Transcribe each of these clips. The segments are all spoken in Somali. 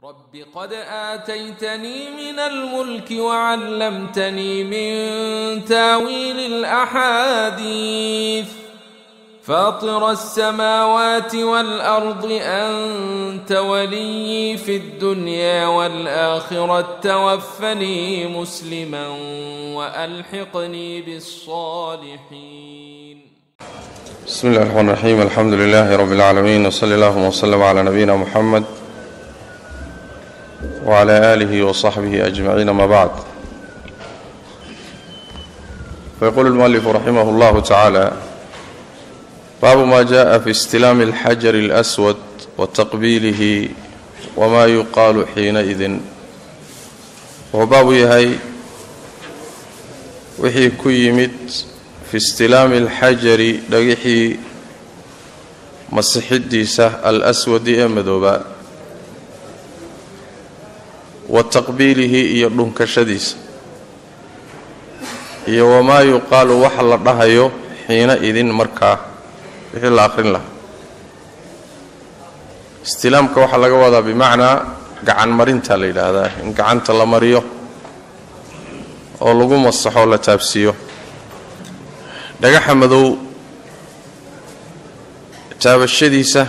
رب قد آتيتني من الملك وعلمتني من تاويل الأحاديث فاطر السماوات والأرض أنت ولي في الدنيا والآخرة توفني مسلما وألحقني بالصالحين بسم الله الرحمن الرحيم الحمد لله رب العالمين وصلى اللهم وسلم على نبينا محمد وعلى آله وصحبه أجمعين ما بعد فيقول المؤلف رحمه الله تعالى باب ما جاء في استلام الحجر الأسود وتقبيله وما يقال حينئذ wuxuu baabu yahay wixii ku yimid fi istilaami alxajari dhagixii masixidiisa al-aswadi ee madoobaa wa taqbiilihi iyo dhunkashadiisa iyo wamaa yuqaalu waxa la dhahayo xiina idin markaa wixii la aqrin lahaa istilaamka waxaa laga wadaa bimacnaa gacan marinta la yidhaahdaa in gacanta la mariyo oo lagu masaxo la taabsiiyo dhagaxa madow taabashadiisa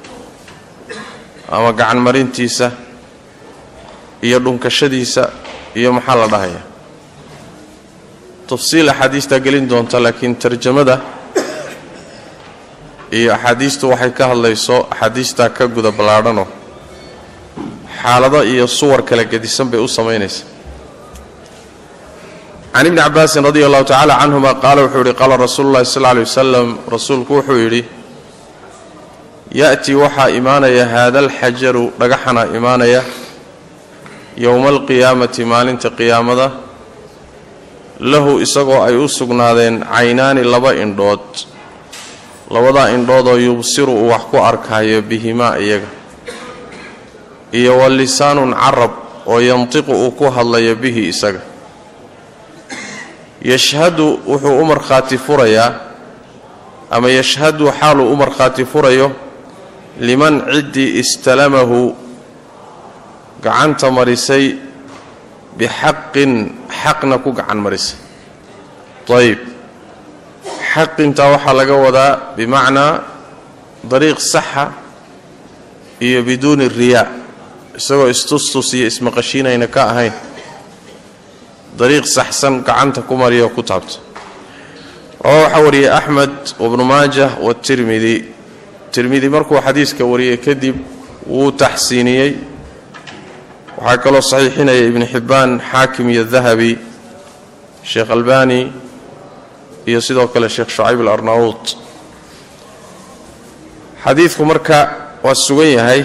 ama gacan marintiisa iyo dhunkashadiisa iyo maxaa la dhahaya tafsiil axaadiistaa gelin doonta laakiin tarjamada iyo axaadiistu waxay ka hadlayso axaadiistaa ka guda ballaadhanoo xaalado iyo suwar kala gedisan bay u samaynaysa can ibni cabaasin radi allahu tacala canhuma qaala wuxuu yidhi qaala rasuulu llahi sal ly wasalam rasuulku wuxuu yidhi ya'tii waxaa imaanaya haada alxajaru dhagaxana imaanaya yowma alqiyaamati maalinta qiyaamada lahu isagoo ay u sugnaadeen caynaani laba indhood labadaa indhoodoo yubsiru uu wax ku arkaayo bihimaa iyaga iyo wa lisaanun carab oo yantiqu uu ku hadlayo bihi isaga yashhadu wuxuu u markhaati furayaa ama yashhadu xaaluu u markhaati furayo liman ciddii istalamahu gacanta marisay bixaqin xaqna ku gacan marisay ayib xaqintaa waxaa laga wadaa bimacnaa dariiq saxa iyo biduuni riyaa isagoo istustus iyo ismaqashiinayna ka ahayn dariiq saxsan gacanta ku mariyo ku taabta rawaa waxaa wariyey axmed wabnu maajah watirmidi tirmidi markuu xadiiska wariyey kadib wuu taxsiiniyey waxaa kaloo saxiixinaya ibnu xibbaan xaakim iyo dahabi sheekh albani iyo sidoo kale sheekh shucayb alarnaawut xadiidku marka waa sugan yahay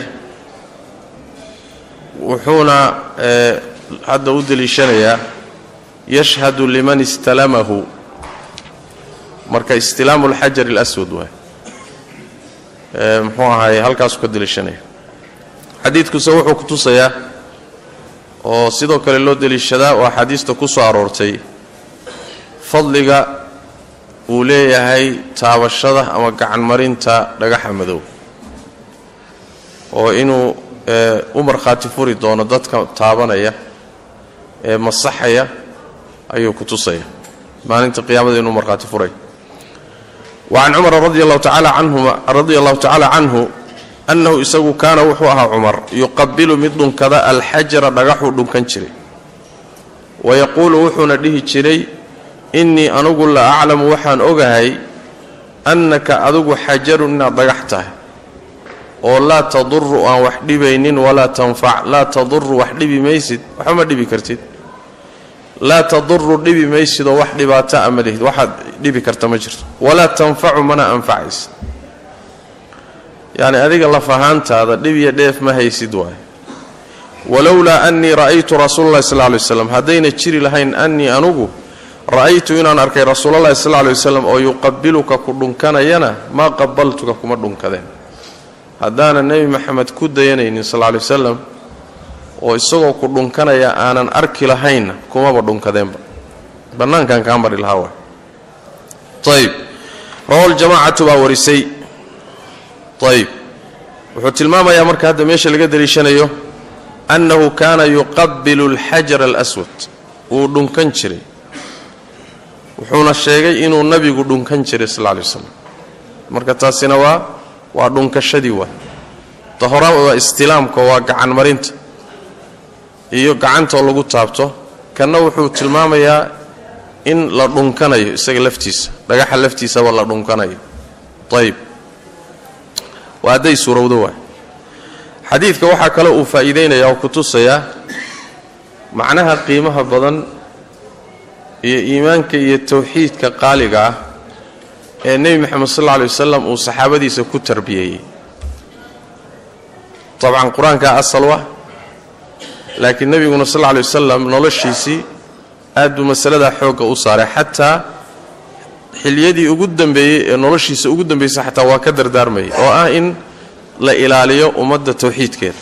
wuxuuna hadda u deliishanayaa yashhadu liman istalamahu marka istilaamu alxajar alaswad waay muxuu ahaay halkaasuu ka deliishanaya xadiidkuse wuxuu ku tusayaa oo sidoo kale loo deliishadaa oo axaadiista ku soo aroortay fadliga uu leeyahay taabashada ama gacan marinta dhagaxa madow oo inuu u markhaati furi doono dadka taabanaya ee masaxaya ayuu ku tusaya maalinta qiyaamada inuu markhaati furay wa can cumara radi allahu tacaala canhuma radia allahu tacaala canhu annahu isagu kaana wuxuu ahaa cumar yuqabilu mid dhunkada alxajara dhagaxuu dhunkan jiray wayaquulu wuxuuna dhihi jiray innii anugu la aclamu waxaan ogahay annaka adigu xajarun inaad dhagax tahay oo laa taduru aan wax dhibaynin walaa tanfac laa taduru wax dhibi maysid waxba ma dhibi kartid laa taduru dhibi maysidoo wax dhibaato a ma lihid waxaad dhibi karta ma jirto walaa tanfacu mana anfacaysid yacni adiga laf ahaantaada dhib iyo dheef ma haysid waaye walowlaa annii ra'aytu rasuulalahi sal lay waslam haddayna jiri lahayn annii anugu ra'aytu inaan arkay rasuulalahi sal lay waslam oo yuqabiluka ku dhunkanayana maa qabaltuka kuma dhunkadeen haddaanan nebi maxamed ku dayanaynin sal lay wasalam oo isagoo ku dhunkanaya aanan arki lahaynna kumaba dhunkadeenba bannaankan kaa mari lahaa waa ayb rawa ljamaacatu baa warisay ayb wuxuu tilmaamayaa marka hadda meesha laga daliishanayo annahu kaana yuqabilu alxajara alaswad wuu dhunkan jiray wuxuuna sheegay inuu nabigu dhunkan jiray sal lla lay waslam marka taasina waa waa dhunkashadii waa ta hora waa istilaamka waa gacan marinta iyo gacantoo lagu taabto kanna wuxuu tilmaamayaa in la dhunkanayo isaga laftiisa dhagaxa laftiisaba la dhunkanayo ayib waa hadday suurowdo waay xadiidka waxaa kale uu faa'iideynaya oo ku tusayaa macnaha qiimaha badan iyo iimaanka iyo tawxiidka qaaliga ah ee nebi moxamed sal alla alay wasalam uu saxaabadiisa ku tarbiyeeyey dabcan qur-aankaa asal wa laakiin nebiguna sal alla lay wasalam noloshiisii aad buu masaladaa xoogga u saaray xataa xiliyadii ugu dambeeyey ee noloshiisa ugu dambaysa xataa waa ka dardaarmayay oo ah in la ilaaliyo ummadda tawxiidkeeda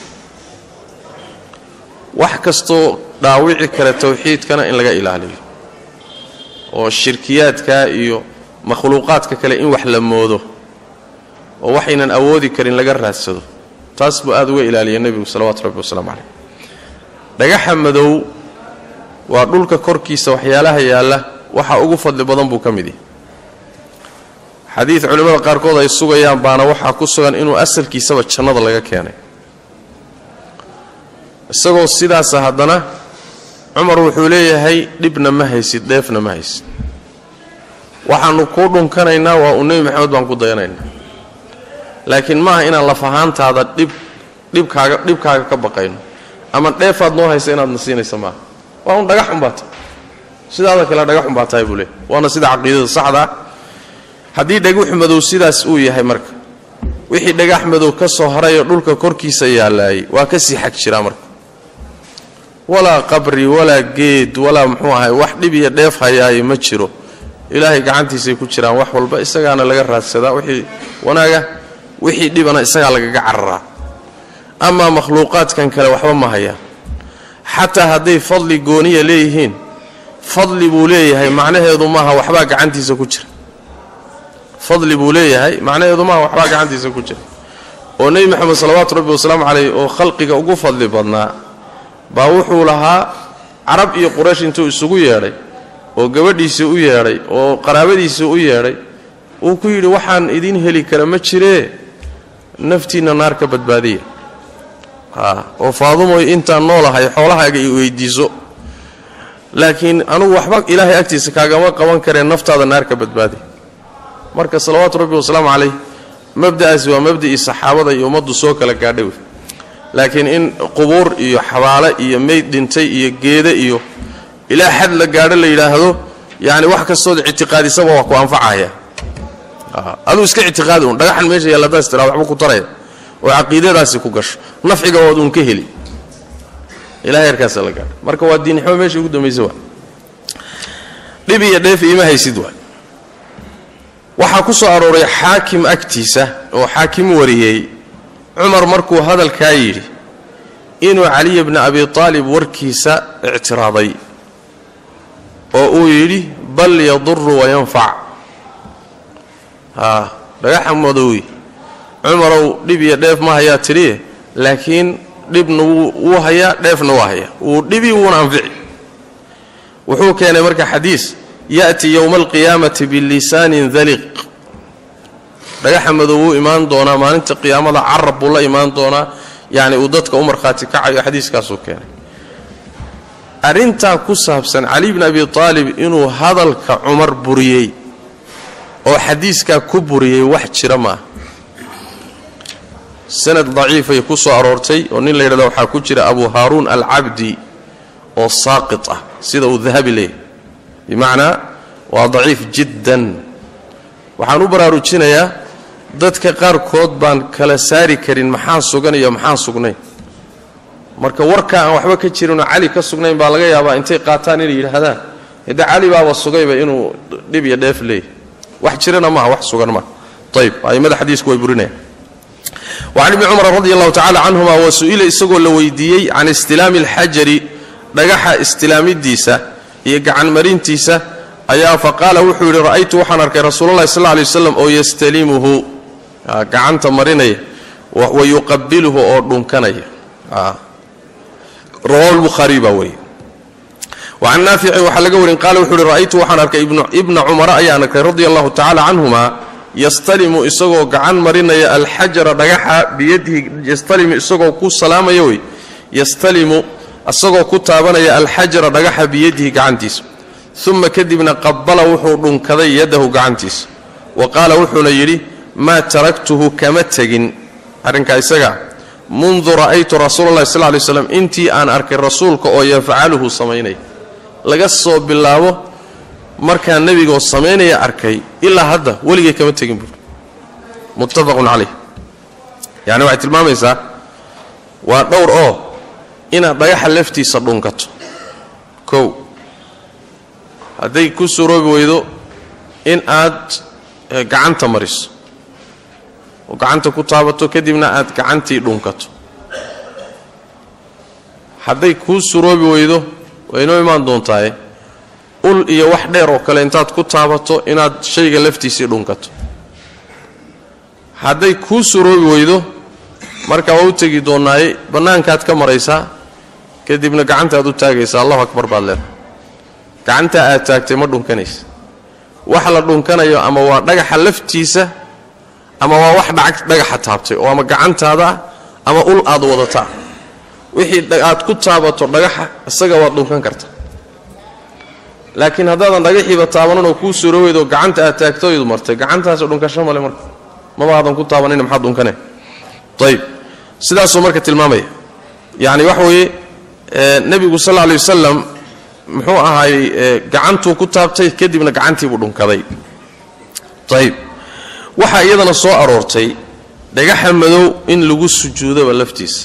wax kastoo dhaawici kara tawxiidkana in laga ilaaliyo oo shirkiyaadka iyo makhluuqaadka kale in wax la moodo oo waxaynan awoodi karin laga raadsado taas buu aad uga ilaaliya nebigu salawaatu rabbi wasalaamu caleyh dhagaxa madow waa dhulka korkiisa waxyaalaha yaalla waxa ugu fadli badan buu ka mid yahay xadiid culimmada qaarkood ay sugayaan baana waxaa ku sugan inuu asalkiisaba jannada laga keenay isagoo sidaasa haddana cumar wuxuu leeyahay dhibna ma haysid dheefna ma haysid waxaannu kuu dhunkanaynaa waa uu nebi maxamed baan ku dayanaynaa laakiin maaha inaan laf ahaantaada dhib dhibkaaga dhibkaaga ka baqayno ama dheefaad noo haysa inaadna siinaysa maaha waa un dhagax unbaa tahay sidaada kale dhagax unbaa tahay buu leey waana sida caqiidada saxda ah haddii dhagax madow sidaas uu yahay marka wixii dhagax madow ka soo harayoo dhulka korkiisa yaallaayay waa ka sii xag jiraa marka walaa qabri walaa geed walaa muxuu ahay wax dhib iyo dheef hayaaye ma jiro ilaahay gacantiisay ku jiraan wax walba isagaana laga raadsadaa wixii wanaaga wixii dhibana isagaa lagaga cararaa amaa makhluuqaadkan kale waxba ma hayaan xataa hadday fadli gooniya leeyihiin fadli buu leeyahay macnaheedu maaha waxbaa gacantiisa ku jira fadli buu leeyahay macnaheedu maaha waxbaa gacantiisa ku jira oo nebi moxamed salawaatu rabbi wasalaamu caleyh oo khalqiga ugu fadli badnaa baa wuxuu lahaa carab iyo quraysh intuu isugu yeedhay oo gabadhiisii u yeedhay oo qaraabadiisii u yeedhay uu ku yidhi waxaan idiin heli kara ma jiree naftiinna naar ka badbaadiya oo faadumoy intaan noolahay xoolahaaga i weydiiso laakiin anugu waxba ilaahay agtiisa kaagama qaban karee naftaada naar ka badbaadi marka salawaatu rabbi wasalaamu calayh mabda'aasi waa mabda'ii saxaabada iyo ummaddu soo kala gaadhay wey laakiin in qubuur iyo xabaale iyo meyd dhintay iyo geede iyo ilaa xad la gaadho la yidhaahdo yacni wax kastood ictiqaadisaba waa ku anfacaya aduu iska ictiqaadi un dhagaxan meesha yaalla hadaas tiraa waxba ku taraya oo caqiidadaasi ku gasho nafciga waad uun ka heli ilahay yarkaasa la gaadho marka waa diiniximo meesha ugu dambaysa waa dhib iyo dheef iima haysid waa waxaa ku soo arooray xaakim agtiisa oo xaakim wariyey cumar markuu hadalkaa yidhi inuu caliya bni abi aalib warkiisa ictiraaday oo uu yidhi bal yaduru wayanfac haa dhagaxa madowey cumarow dhib iyo dheef ma hayaa tidhiye laakiin dhibna wuu hayaa dheefna waa hayaa wuu dhibi wuuna anfici wuxuu keenay marka xadiis ya'ti yowma alqiyaamati bilisaanin daliq dhagaxa madow wuu imaan doonaa maalinta qiyaamada carab buu la imaan doonaa yacni uu dadka u markhaati kacayo xadiiskaasuu keenay arrintaa ku saabsan cali bni abi aalib inuu hadalka cumar buriyey oo xadiiskaa ku buriyey wax jira maaha sanad daciifay ku soo aroortay oo nin la yidhahda waxaa ku jira abu haaruun alcabdi oo saaqit ah sida uu dahabi leeyahy bimacnaa waa daciif jiddan waxaan u baraarujinayaa dadka qaarkood baan kala saari karin maxaan sugan iyo maxaan sugnayn marka warka aan waxba ka jirinoo cali ka sugnayn baa laga yaabaa intay qaataan inay yidhaahdaan hidde cali baaba sugayba inuu dhib iyo dheef leeyahy wax jirana maaha wax sugan maaha ayb a'immada xadiisku way burinayaan wacan ibni cumar radi allahu tacala canhuma wa su-ila isagoo la weydiiyey can istilaami alxajari dhagaxa istilaamidiisa iyo gacanmarintiisa ayaa faqaala wuxuu yidhi ra'aytu waxaan arkay rasuulalahi sal lla alay waslam oo yastalimuhu gacanta marinaya wa yuqabiluhu oo dhunkanaya rawahu lbukhaariy baa wariye wacan naaficin waxaa laga warin qaala wuxu uhi ra'aytu waxaan arkay ibna cumara ayaan arkay radia allahu tacala canhuma yastalimu isagoo gacan marinaya alxajara dhagaxa biyadihi yastalimu isagoo ku salaamaya wey yastalimu isagoo ku taabanaya alxajara dhagaxa biyadihi gacantiisa uma kadibna qabala wuxuu dhunkaday yadahu gacantiisa wa qaala wuxuuna yidhi maa taraktuhu kama tegin arrinkaa isaga mundu ra'aytu rasuula llahi sal lay slam intii aan arkay rasuulka oo yafcaluhu samaynaya laga soo bilaabo markaa nebigoo samaynaya arkay ilaa hadda weligay kama tegin buuri muttafaqun calayh yacni waxay tilmaamaysaa waa dhowr oo inaad dhagaxa laftiisa dhunkato kow hadday ku suroobi weydo in aad gacanta mariso oo gacanta ku taabato kadibna aad gacantii dhunkato hadday kuu suroobi weydo way inoo imaan doontaaye ul iyo wax dheer oo kale intaad ku taabato inaad shayga laftiisii dhunkato hadday kuu suroobi weydo markaa waa u tegi doonnaaye bannaankaad ka maraysaa kadibna gacantaad u taagaysaa allahu akbar baad leedahay gacantaa aad taagtay ma dhunkanaysa wax la dhunkanayo ama waa dhagaxa laftiisa ama waa wax dhagaxa taabtay oo ama gacantaada ah ama ul aad wadataa wixii aad ku taabato dhagaxa isaga waad dhunkan kartaa laakiin haddaadan dhagaxiiba taabanan oo kuu suro weydoo gacanta aad taagtoydu martay gacantaasi dhunkasho male marka maba aadan ku taabanina maxaad dhunkane ayib sidaasuu marka tilmaamaya yacni waxa weeye nebigu sal lla alay wasalam muxuu ahaayey gacantuu ku taabtay kadibna gacantiibuu dhunkaday ayib waxaa iyadana soo aroortay dhagaxa madow in lagu sujuudaba laftiisa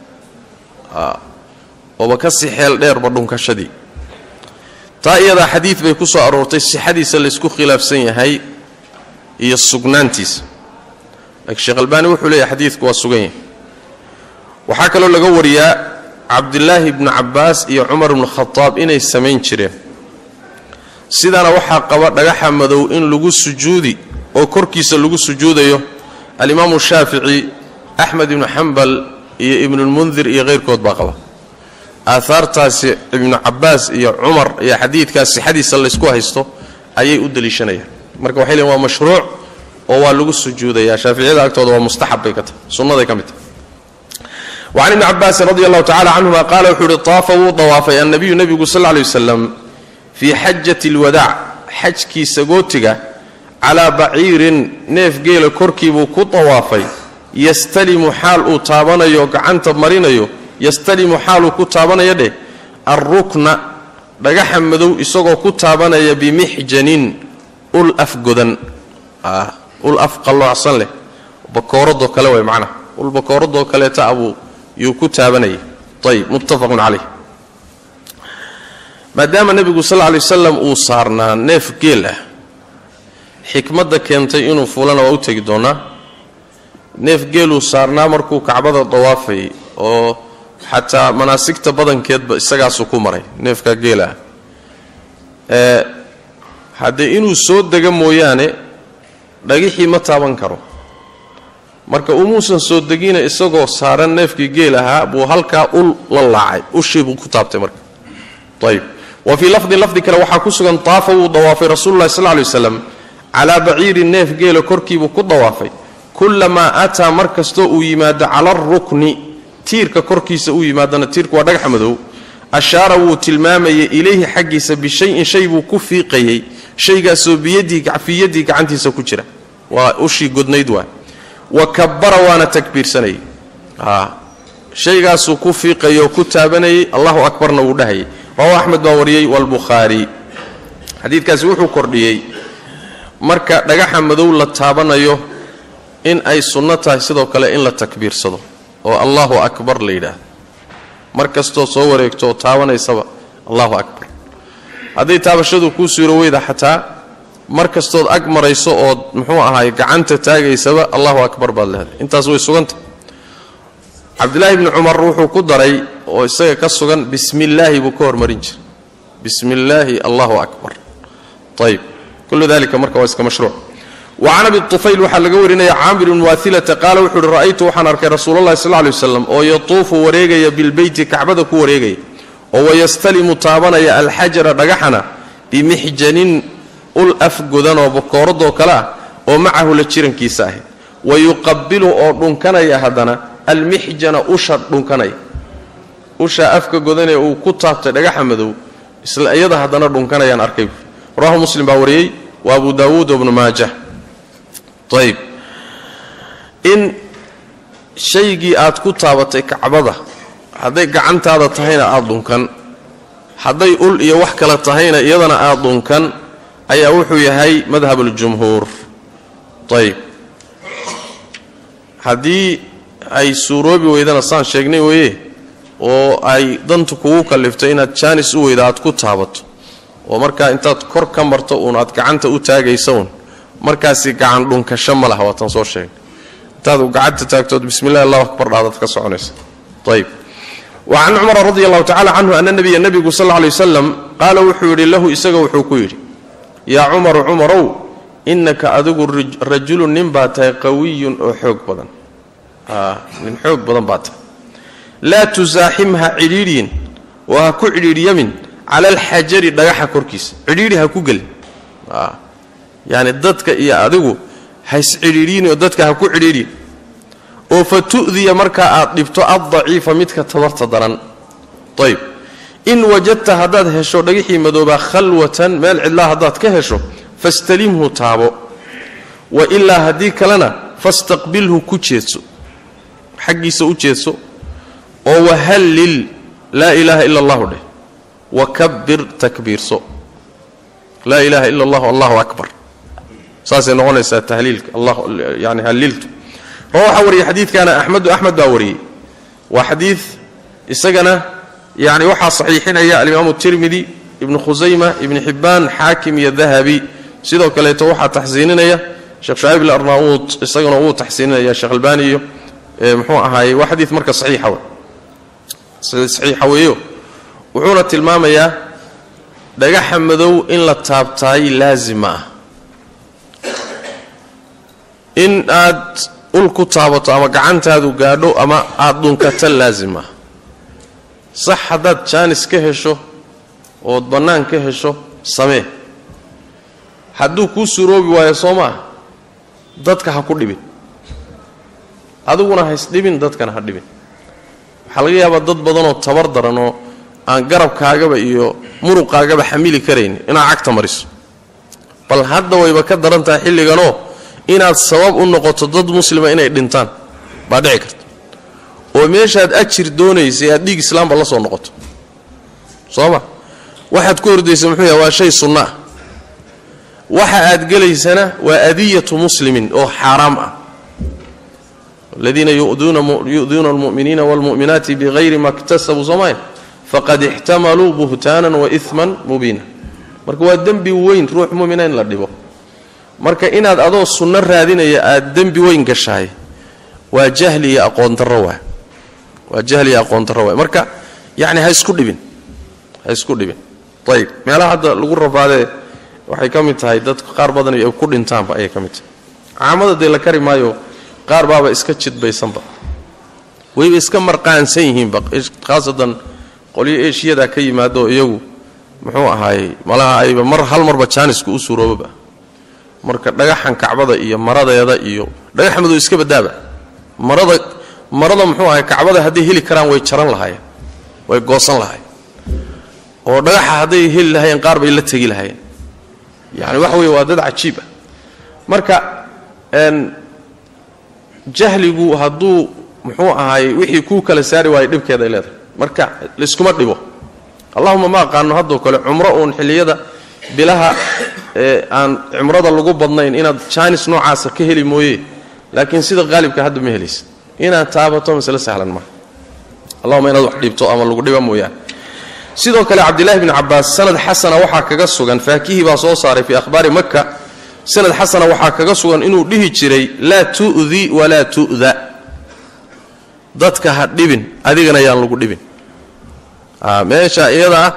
ooba ka si xeel dheerba dhunkashadii taa iyadaa xadiid bay ku soo aroortay sixadiisa laysku khilaafsan yahay iyo sugnaantiisa laakiin sheekh albaani wuxuu leeyahay xadiidku waa sugan yahay waxaa kaloo laga wariyaa cabdilaahi bnu cabbaas iyo cumar bnu khadaab inay samayn jireen sidaana waxaa qaba dhagaxa madow in lagu sujuudi oo korkiisa lagu sujuudayo alimaamu shaafici axmed ibnu xambal iyo ibnulmundir iyo keyrkood baa qaba aahaartaasi ibnu cabbaas iyo cumar iyo xadiidkaas sixadiisa laysku haysto ayay u deliishanayaan marka waxay leein waa mashruuc oo waa lagu sujuudayaa shaaficiyada agtooda waa mustaxab bay ka tahay sunnaday ka mid tahay wacan ibni cabaasin radi allahu tacala canhuma qaala wuxuu uhi taafa wuu dawaafay annabiyu nebigu sal lla lay wasalam fii xajati alwadaac xajkiisa gootiga calaa baciirin neef geela korkiibuu ku dawaafay yastalimu xaal uu taabanayo gacanta marinayo yastalimu xaaluu ku taabanaya dheh alrukna dhagaxa madow isagoo ku taabanaya bimixjanin ul afgodan ul af qalloocsan leh bakooradoo kale way macnaha ul bakooradoo kaleeta abuu yuu ku taabanayay ayib muttafaqun calayh maadaama nebigu sal lla lay wasalam uu saarnaa neef geel ah xikmadda keentay inuu fuulana waa u tegi doonaa neef geeluu saarnaa markuu kacbada dawaafayay oo xataa manaasigta badankeedba isagaasuu ku maray neefkaa geelaah ee haddee inuu soo dega mooyaane dhagixii ma taaban karo marka umuusan soo degina isagoo saaran neefkii geel ahaa buu halkaa ul la laacay ushii buu ku taabtay marka ayib wa fii lafdin lafdi kale waxaa ku sugan taafa wuu dawaafay rasuululahi sal lay waslam calaa baciirin neef geela korkiibuu ku dawaafay kullamaa ataa mar kastoo uu yimaado cala arukni tiirka korkiisa uu yimaadana tiirku waa dhagaxa madow ashaara wuu tilmaamayay ilayhi xaggiisa bishayin shay buu ku fiiqayey shaygaasoo biyadii gacantiisa ku jira waa ushii godnayd waa wa kabbara waana takbiirsanayay shaygaasuu ku fiiqayay oo ku taabanayay allahu akbarna wuu dhahayay rawahu axmed baa wariyey waalbukhaari xadiidkaasi wuxuu kordhiyey marka dhagaxa madow la taabanayo in ay sunno tahay sidoo kale in la takbiirsado oo allahu akbar la yidhaahdo mar kastoo soo wareegto oo taabanaysaba allahu akbar hadday taabashadu kuu suuro weyda xataa mar kastood ag marayso ood muxuu ahaay gacanta taagaysaba allahu akbar baad leedahay intaas way sugantah cabdilaahi bni cumar wuxuu ku daray oo isaga ka sugan bismi illaahi buu ka hormarin jiray bismi illaahi allahu akbar ayib kullu dalika marka waa iska mashruuc wa can abi tufayl waxaa laga warinaya caamir bn waailata qaala wuxuu uhi ra'aytu waxaan arkay rasuulalahi sal lay waslam oo yatuufu wareegaya bilbeyti kacbada ku wareegaya oo wayastalimu taabanaya alxajara dhagaxana bimixjanin ul afgodan oo bakooradoo kale ah oo macahu la jirankiisa ahi wa yuqabilu oo dhunkanaya haddana almixjana usha dhunkanaya usha afka godanee uu ku taabtay dhagaxa madow isla iyada haddana dhunkanayaan arkay rawahu muslim baa wariyey wa abu daawuud wabnu maajah ayb in shaygii aad ku taabatay kacbada hadday gacantaada tahayna aada dhunkan hadday ul iyo wax kale tahayna iyadana aada dhunkan ayaa wuxuu yahay madhab اljumhuur ayb haddii ay suuroobi weydana saan sheegnay weeye oo ay dantu kugu kallifto inaad jaanis u weyda aad ku taabato oo markaa intaad kor ka marto uun aad gacanta u taagaysa uun markaasi gacan dhunkasho ma laha waatan soo sheegay intaad gacanta taagtood bismi llahi allahu akbar dhaadaad ka soconaysa ayb wa can cumara radi allahu tacala canhu ana nabiya nebigu sal lay wasalam qaala wuxuu yidhi lahu isaga wuxuu ku yidhi yaa cumaru cumarow innaka adigu rajulun nin baa tahay qawiyun oo xoog badan nin xoog badan baa tahay laa tusaaximha cidhiidhyin oo ha ku cidhiidhyamin cala alxajari dhagaxa korkiisa cidhiidhi ha ku gelin yacni dadka iyo adigu hayscidhiidhyin oo dadka ha ku cidhiidhin oo fa tu'diya markaa aad dhibto addaciifa midka tabarta daran ayb in wajadta haddaad hesho dhagixii madoobaa khalwatan meel cidlaa haddaad ka hesho fastalimhu taabo wa ilaa haddii kalena fastaqbilhu ku jeedso xaggiisa u jeedso oo wahallil laa ilaaha ila allahu dheh wakabbir takbiirso laa ilaaha ila allahu allahu akbar saasay noqonaysaa tahliilka yani halliiltu rawa waxaa wariyey xadiidkana axmedu axmed baa wariyey waa xadiid isagana yani waxaa saxiixinaya alimaamu tirmidi ibnu khusayma ibni xibbaan xaakim iyo dahabi sidoo kaleeto waxaa taxsiininaya sheekh shucayb ilarnaauud isaguna wuu taxsiininaya sheekh albani iyo muxuu ahaaye waa xadiid marka saxiixa w saxiixa weeyo wuxuuna tilmaamayaa dhagaxa madow in la taabtaay laazim ma ah in aad ul ku taabato ama gacantaadu gaadho ama aada dhunkata laazim ah sax haddaad jaanis ka hesho ood bannaan ka hesho samee hadduu kuu suroobi waayo soo ma ah dadka ha ku dhibin adiguna haysdhibin dadkana ha dhibin waxaa laga yaabaa dad badanoo tabar daran oo aan garabkaagaba iyo muruqaagaba xamili karayn inaad cagta mariso bal hadda wayba ka daran tahay xilliganoo inaad sabab u noqoto dad muslima inay dhintaan baa dhici karta oo meeshaad ajir doonaysay aad dhiig islaamba la soo noqoto soo ma waxaad ku ordaysa muxuu yahay waa shay sunno ah waxa aad gelaysana waa adiyatu muslimin oo xaaraam ah aladiina yu'duuna almu'miniina waalmu'minaati bihayri ma ktasabuu soomaya faqad ixtamaluu buhtaanan wa iman mubiina marka waa dembi weyn ruux mumina in la dhibo marka inaad adoo sunno raadinaya aad dembi weyn gashahay waa jahli iyo aqoondarro waa waa jahli iyo aqoondarro waa marka yacni ha isku dhibin ha isku dhibin ayib meelaha hadda lagu rafaadee waxay ka mid tahay dadka qaar badan ay ku dhintaanba ayay ka mid tahay caamada dee la kari maayo qaar baaba iska jidbaysanba wayba iska marqaansan yihiinba khaasatan qolyo eeshiyadaa ka yimaado iyagu muxuu ahaayey malaha ayba mar hal marba jaanisku u suuroobaba marka dhagaxan kacbada iyo maradeeda iyo dhagax madow iska badaaba marada marada muxuu ahay kacbada hadday heli karaan way jaran lahaayeen way goosan lahaayeen oo dhagaxa hadday heli lahaayeen qaar bay la tegi lahaayeen yani waxa weeye waa dad cajiib ah marka jahligu hadduu muxuu ahaayey wixii kuu kala saari waayo dhibkeeda ay leedahay marka layskuma dhibo allahuma ma aqaano haddoo kale cumro uun xilliyada bilaha ee aan cumrada lagu badnayn inaad jaanis noocaasa ka heli mooye laakiin sida qaalibka hadda ma helaysa inaad taabato masle sahlan maaha allahuma inaad wax dhibto ama lagu dhiba mooyaane sidoo kale cabdillahi bni cabaas sanad xasana waxaa kaga sugan faakihii baa soo saaray fii akhbaari makka sanad xasana waxaa kaga sugan inuu dhihi jiray laa tu'di walaa tu'da dadka ha dhibin adigana yaan lagu dhibin meesha iyada ah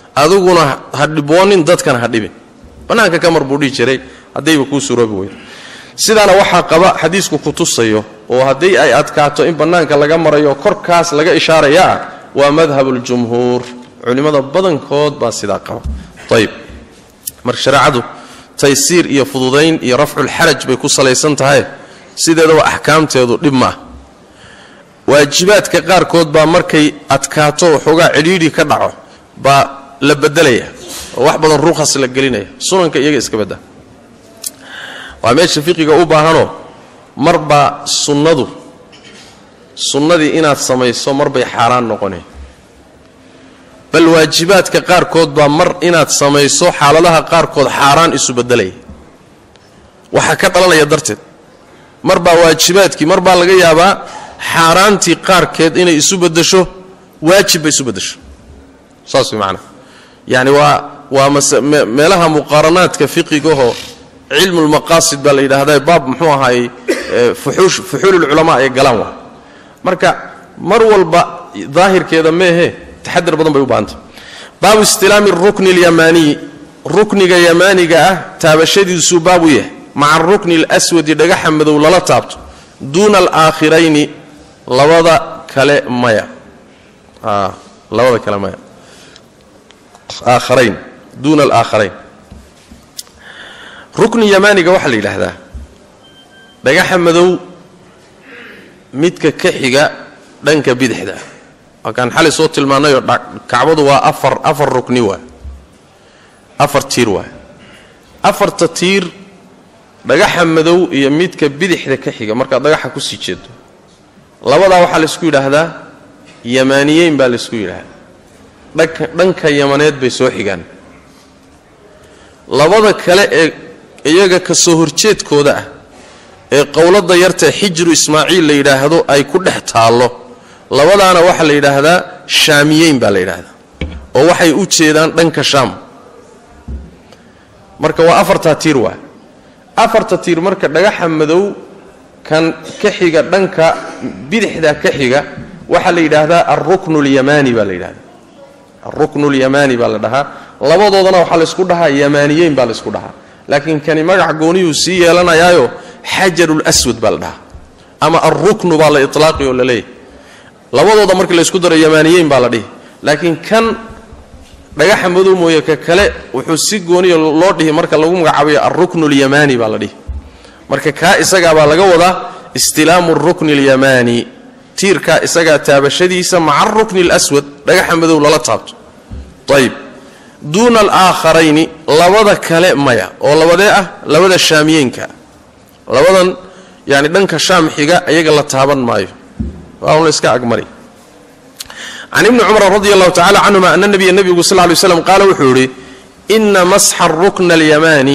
adiguna ha dhiboonin dadkana ha dhibin bannaanka ka mar buu dhihi jiray haddayba kuu suroobi weydo sidaana waxaa qaba xadiisku ku tusayo oo haddii ay adkaato in bannaanka laga marayo korkaas laga ishaaraya ah waa madhabuljumhuur culimmada badankood baa sidaa qaba ayib marka shareecadu taysiir iyo fududayn iyo rafculxaraj bay ku salaysan tahay sideedaba axkaamteedu dhib ma ah waajibaadka qaarkood baa markay adkaato waxoogaa cidhiidhi ka dhaco baa la bedelaya oo wax badan rukhas la gelinaya sunanka iyaga iska badda waa meesha fiqiga u baahanoo marbaa sunnadu sunnadii inaad samayso marbay xaaraan noqoneen bal waajibaadka qaarkood baa mar inaad samayso xaaladaha qaarkood xaaraan isu bedelaya waxaa ka dhalanaya darteed mar baa waajibaadkii mar baa laga yaabaa xaaraantii qaarkeed inay isu bedesho waajib bay isu bedesho saas way macnaa yacni waa waa meelaha muqaaranaadka fiqigahoo cilmulmaqaasid baa la yidhaahdaa baab muxuu ahaayey fuxuululculamaa ay galaan waa marka mar walba daahirkeeda meehe taxadar badan bay u baahantay baabu istilaami rukni alyamaaniyi rukniga yamaaniga ah taabashadiisuu baabu yahay maca arukni alaswadi dhagaxa madow lala taabto duuna alaakhirayni labada kale maya labada kale maya aakharayn duuna alaakharayn rukni yamaaniga waxaa la yidhaahdaa dhagaxa madow midka ka xiga dhanka bidixda waa kaan xalay soo tilmaannayoo kacbadu waa afar afar rukni waay afar tiir waay afarta tiir dhagaxa madow iyo midka bidixda ka xiga markaad dhagaxa ku sii jeedo labadaa waxaa laysku yidhaahdaa yamaaniyeyn baa laysku yidhaahdaa dhanka dhanka yamaneed bay soo xigaan labada kale ee iyaga ka soo horjeedkooda ah ee qowladda yartae xijru ismaaciil la yidhaahdo ay ku dhex taallo labadaana waxaa la yidhaahdaa shaamiyeyn baa la yidhaahdaa oo waxay u jeedaan dhanka shaam marka waa afartaa tiir waa afarta tiir marka dhagaxa madow kan ka xiga dhanka bidixda ka xiga waxaa la yidhaahdaa alruknu lyamaani baa la yidhahdaa alruknu lyamaani baa la dhahaa labadoodana waxaa laysku dhahaa yamaaniyeyn baa laysku dhahaa laakiin kani magac gooniyuu sii yeelanayaayo xajarulswad baa la dhahaa ama alruknu baa la ilaaqi oo la leeyahy labadooda markii laysku daro yamaaniyeyn baa la dhihi laakiin kan dhagaxa madow mooye ka kale wuxuu si gooniya loo dhihi marka lagu magacaabayo alruknu lyamaani baa la dhihi marka kaa isagaabaa laga wadaa istilaamu rukni اlyamaani tiirkaa isagaa taabashadiisa maca arukni اlswad dhagaxa madow lala taabto ayb duuna alaaakharayni labada kale maya oo labadee ah labada shaamiyeenka labadan yani dhanka shaam xiga iyaga la taaban maayo waa un la iska agmari can ibni cumar radi allahu tacala canhuma ana nabiya nebigu sal lay slam qaala wuxuu yidhi ina masxa rukna alyamaani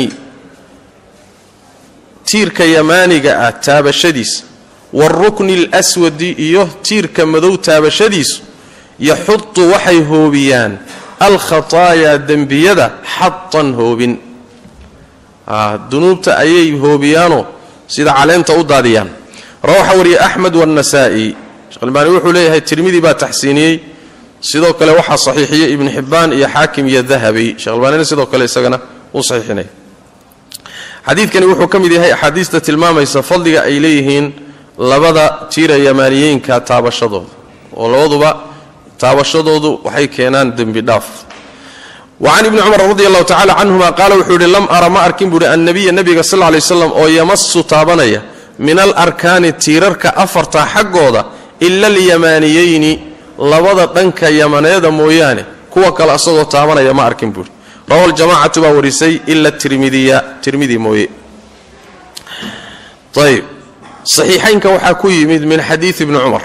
tiirka yamaaniga ah taabashadiisa waarukni alswadi iyo tiirka madow taabashadiisu yaxudu waxay hoobiyaan alkhataayaa dembiyada xatan hoobin dunuubta ayay hoobiyaanoo sida caleenta u daadiyaan rawaxa wariye axmed waannasaa'i sheekhalbaani wuxuu leeyahay tirmidi baa taxsiiniyey sidoo kale waxaa saxiixiyey ibnu xibbaan iyo xaakim iyo dahabi sheekhalbaanina sidoo kale isagana uu saxiixinaya xadiidkani wuxuu ka mid yahay axaadiista tilmaamaysa fadliga ay leeyihiin labada tiira yamaaniyeynka taabashadooda oo labaduba taabashadoodu waxay keenaan dembi dhaaf wa can ibni cumar radi allahu tacala canhuma qaala wuxuu yidhi lam ara ma arkin buuhi annabiya nebiga sal lla lay waslam oo yamasu taabanaya min alarkaani tiirarka afarta xaggooda ila alyamaaniyeyni labada dhanka yamaneeda mooyaane kuwa kale asagoo taabanaya ma arkin buuhi rawa ljamacatu baa warisay ila tirmidiya tirmidi mooye ayb saxiixaynka waxaa ku yimid min xadiidi ibni cumar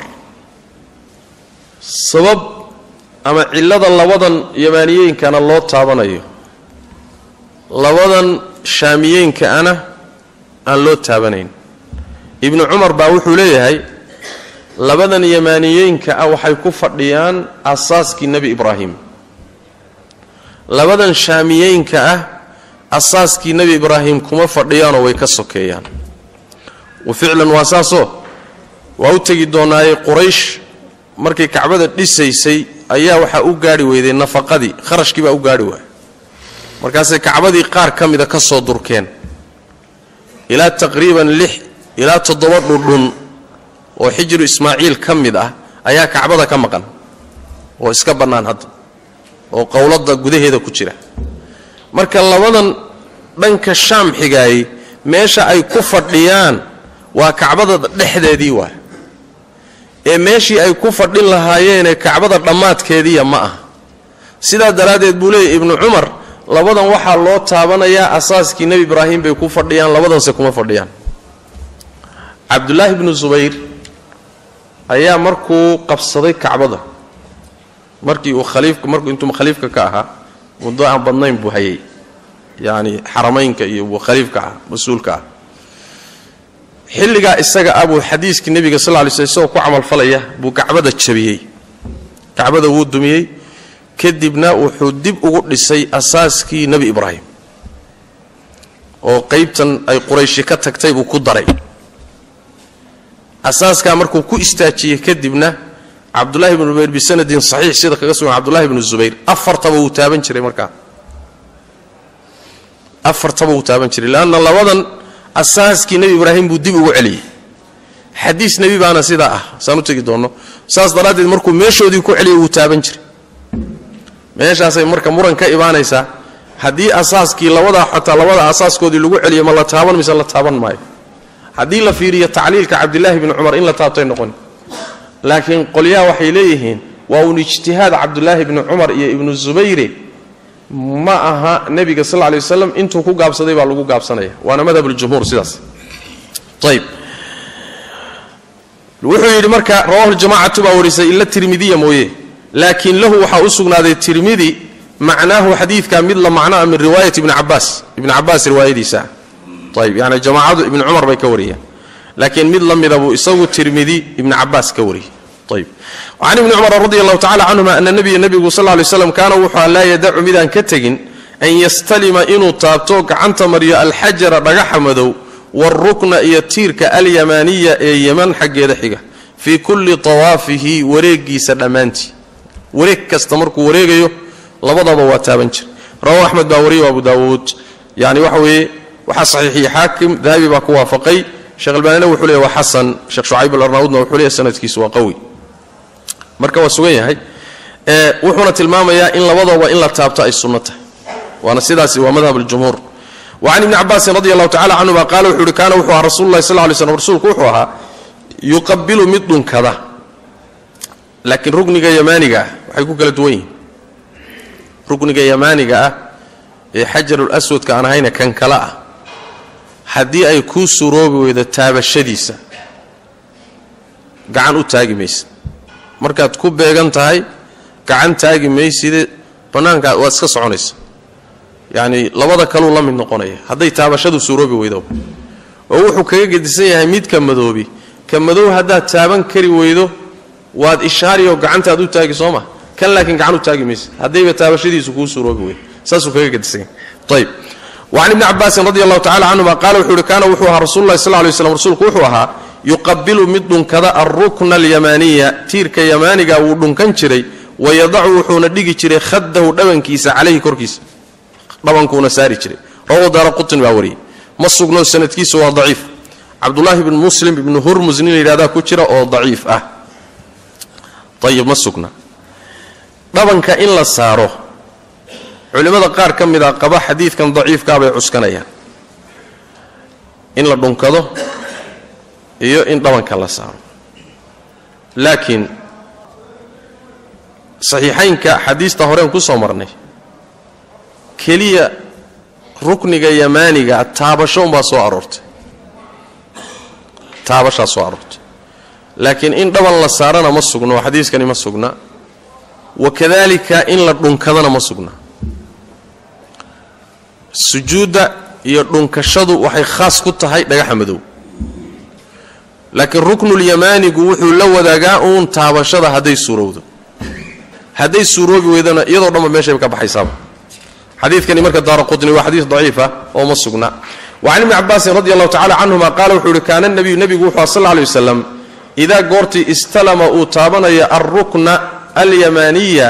sabab ama cillada labadan yamaaniyeynkana loo taabanayo labadan shaamiyeynkana aan loo taabanayn ibnu cumar baa wuxuu leeyahay labadan yamaaniyeynka ah waxay ku fadhiyaan asaaskii nebi ibraahim labadan shaamiyeynka ah asaaskii nebi ibraahim kuma fadhiyaanoo way ka sokeeyaan wa ficlan waa saasoo waa u tegi doonaaye quraysh markay kacbada dhisaysay ayaa waxaa u gaarhi weyday nafaqadii kharashkii baa u gaarhi waayay markaasay kacbadii qaar ka mida ka soo durkeen ilaa taqriiban lix ilaa toddoba dhudhun oo xijiru ismaaciil ka mid ah ayaa kacbada ka maqan oo iska bannaan hadda oo qowladda gudaheeda ku jira marka labadan dhanka shaam xigaayey meesha ay ku fadhiyaan waa kacbada dhexdeedii waa ee meeshii ay ku fadhin lahaayeenee kacbada dhammaadkeediya ma ah sidaa daraaddeed buu leeyahy ibnu cumar labadan waxaa loo taabanayaa asaaskii nebi ibraahim bay ku fadhiyaan labadanse kuma fadhiyaan cabdulaahi bnu subayr ayaa markuu qabsaday kacbada markii uu khaliifka markuu intuu khaliifka ka ahaa muddo aan badnayn buu hayay yacni xaramaynka iyo buu khaliifka ah mas-uulka ah xilligaa isaga ah buu xadiiskii nebiga sal lla lay sl isagoo ku camalfalaya buu kacbada jabiyey kacbada wuu dumiyey kadibna wuxuu dib ugu dhisay asaaskii nebi ibraahim oo qaybtan ay qurayshi ka tagtay buu ku daray asaaskaa markuu ku istaajiyey kadibna cabdulahi bnu zubayr bisanadin saxiix sida kaga sugan cabdulahi bnu zubayr afartaba wuu taaban jiray markaa afartaba wuu taaban jiray leanna labadan asaaskii nebi ibraahim buu dib ugu celiyey xadiis nebi baana sidaa ah saan u tegi doonno saas daraaddeed markuu meeshoodii ku celiyay wuu taaban jiray meeshaasay marka muran ka imaanaysaa haddii asaaskii labadaa xataa labada asaaskoodii lagu celiyo ma la taaban mise la taaban maayo haddii la fiiriyo tacliilka cabdilaahi bni cumar in la taabtay noqon laakiin qolyaha waxay leeyihiin waa uun ijtihaad cabdulaahi bni cumar iyo ibnu zubayre ma aha nebiga sal lay waslam intuu ku gaabsaday baa lagu gaabsanaya waana madhabuljumhuur sidaas ayb wuxuu yidhi marka rawahu ljamacatu baa warisay ila tirmidiya mooye laakiin lahu waxaa u sugnaaday tirmidi macnaahu xadiidka mid la macnoa min riwaayat ibni cabaas ibni cabaas riwaayadiisa ayb yani jamaacadu ibni cumar bay ka wariyeen laakiin mid la mida buu isagu tirmidi ibni cabaas ka wariyey ayb can ibni cumar radi allahu tacala canhuma ana nabiya nebigu sal lay slam kaana wuxuu laa yadacu midaan ka tegin an yastalima inuu taabto gacanta mariyo alxajara dhagaxa madow waalrukna iyo tiirka alyamaaniya ee yeman xaggeeda xiga fii kulli tawaafihi wareegiisa dhammaantii wareeg kasta markuu wareegayo labadaba waa taaban jir rawahu axmed baa wariya abu daawuud yani waxa weeye waxaa saxiixiyey xaakim dahabi baa ku waafaqay sheekh albaanina wuxuu leeyahy waa xasan sheekh shucayb alarnaudna wuxuu leeyahy sanadkiisu waa qawi marka waa sugan yahay wuxuuna tilmaamayaa in labadaba in la taabto ay sunno tahay waana sidaasi waa madhab aljumhuur wacan ibni cabaasin radi allahu tacala canhuma qaala wuxuu uhi kaana wuxuu ahaa rasulu lahi sal lay slm rasuulku wuxuu ahaa yuqabilu mid dhunkada laakiin rukniga yamaaniga ah waxay ku kala duwan yihiin rukniga yamaaniga ah ee xajarul aswadka aan ahayna kan kale ah haddii ay kuu suroobi weydo taabashadiisa gacan u taagi maysa markaad ku beegan tahay gacan taagi mayside bannaankaa waad iska soconaysa yacni labada kaluu la mid noqonaya hadday taabashadu suuroobi weydo oo wuxuu kaga gedisan yahay midka madoobi ka madow haddaad taaban kari weydo waad ishaariyoo gacantaad u taagi soo ma kan laakiin gacan u taagi maysa haddayba taabashadiisu kuu suuroobi weydo saasuu kaga gedisan yahay ayb wacan ibni cabaasin radi allahu tacala canhuma qaala wuxuu uhi kaana wuxuu ahaa rasulu lahi sal lay slam rasuulku wuxuu ahaa yuqabilu mid dhunkada alrukna alyamaaniya tiirka yamaaniga wuu dhunkan jiray wayadacu wuxuuna dhigi jiray khadahu dhabankiisa calayhi korkiisa dhabankuuna saari jiray rawahu daara qutin baa wariyey ma sugno sanadkiisa waa daciif cabdulaahi bn muslim ibnu hurmus nin layidhahdaa ku jira oo daciif ah ayib ma sugna dhabanka in la saaro culimmada qaar ka mid a qaba xadiidkan daciifkaa bay cuskanayaan in la dhunkado iyo in dhabanka la saaro laakiin saxiixaynka xadiista horeen ku soo marnay keliya rukniga yamaaniga taabasho umbaa soo aroortay taabashaa soo aroortay laakiin in dhaban la saarana ma sugno oo xadiiskani ma sugna wakadalika in la dhunkadana ma sugna sujuudda iyo dhunkashadu waxay khaas ku tahay dhagaxa madow laakiin ruknulyamaanigu wuxuu la wadaagaa uun taabashada hadday suurowdo hadday suuroobi weydana iyadoo dhanba meeshay ka baxaysaaba xadiidkani marka daara qutni waa xadiis daciifa oo ma sugna wacan ibni cabaasin radi allahu tacala canhuma qaala wuxuu uhi kaana nabiyu nebigu wuxuu sal lla lay wasalam idaa goortii istalama uu taabanaya alrukna alyamaaniya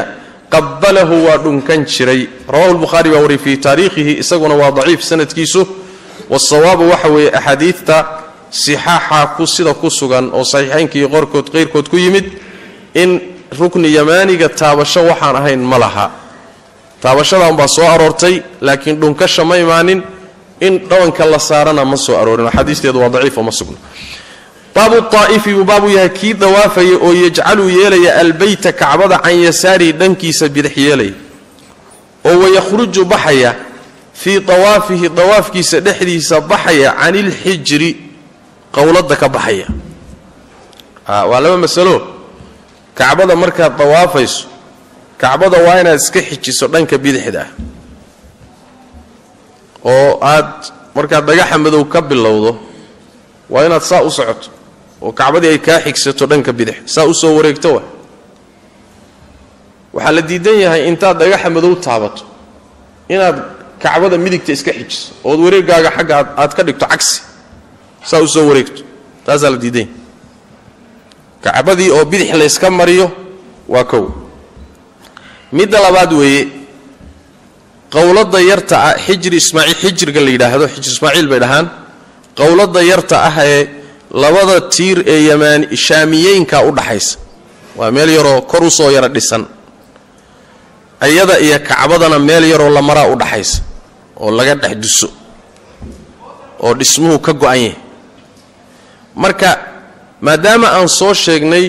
qabalahu waa dhunkan jiray rawahu lbukhaari baa wariyay fii taariikhihi isaguna waa daciif sanadkiisu wasawaabu waxa weeye axaadiidta sixaaxa ku sida ku sugan oo saxiixaynka iyo qorkood qayrkood ku yimid in rukni yamaaniga taabasho waxaan ahayn ma laha taabashadan baa soo aroortay laakiin dhunkasha ma imaanin in dhawanka la saarana ma soo aroorin axaadiisteedu waa daciifo ma sugna baabu aa'ifi buu baabuu yahay kii dawaafaya oo yajcaluu yeelaya albeyta kacbada can yasaarihi dhankiisa bidix yeelaya oo wayakhruju baxaya fii dawaafihi dawaafkiisa dhexdiisa baxaya can ilxijri qowladda ka baxaya waa laba masalo kacbada markaad dawaafayso kacbada waa inaad iska xijiso dhanka bidixda ah oo aad markaad dhagaxa madow ka bilowdo waa inaad saa u socoto oo kacbadii ay kaa xigsato dhanka bidix saa u soo wareegto wa waxaa la diidan yahay intaad dhagaxa madow taabato inaad kacbada midigta iska xijiso ood wareegaaga xagga aad ka dhigto cagsi saa u soo wareegto taasaa la diidan yahay kacbadii oo bidix layska mariyo waa kow midda labaad weeye qowladda yarta ah xijri ismaaciil xijriga la yidhaahdo xijri ismaaciil bay dhahaan qowladda yarta ah ee labada tiir ee yamaan shaamiyeynka u dhaxaysa waa meel yaroo kor u soo yara dhisan iyada iyo kacbadana meel yaroo la maraa u dhaxaysa oo laga dhex duso oo dhismuhu ka go-an yahay marka maadaama aan soo sheegnay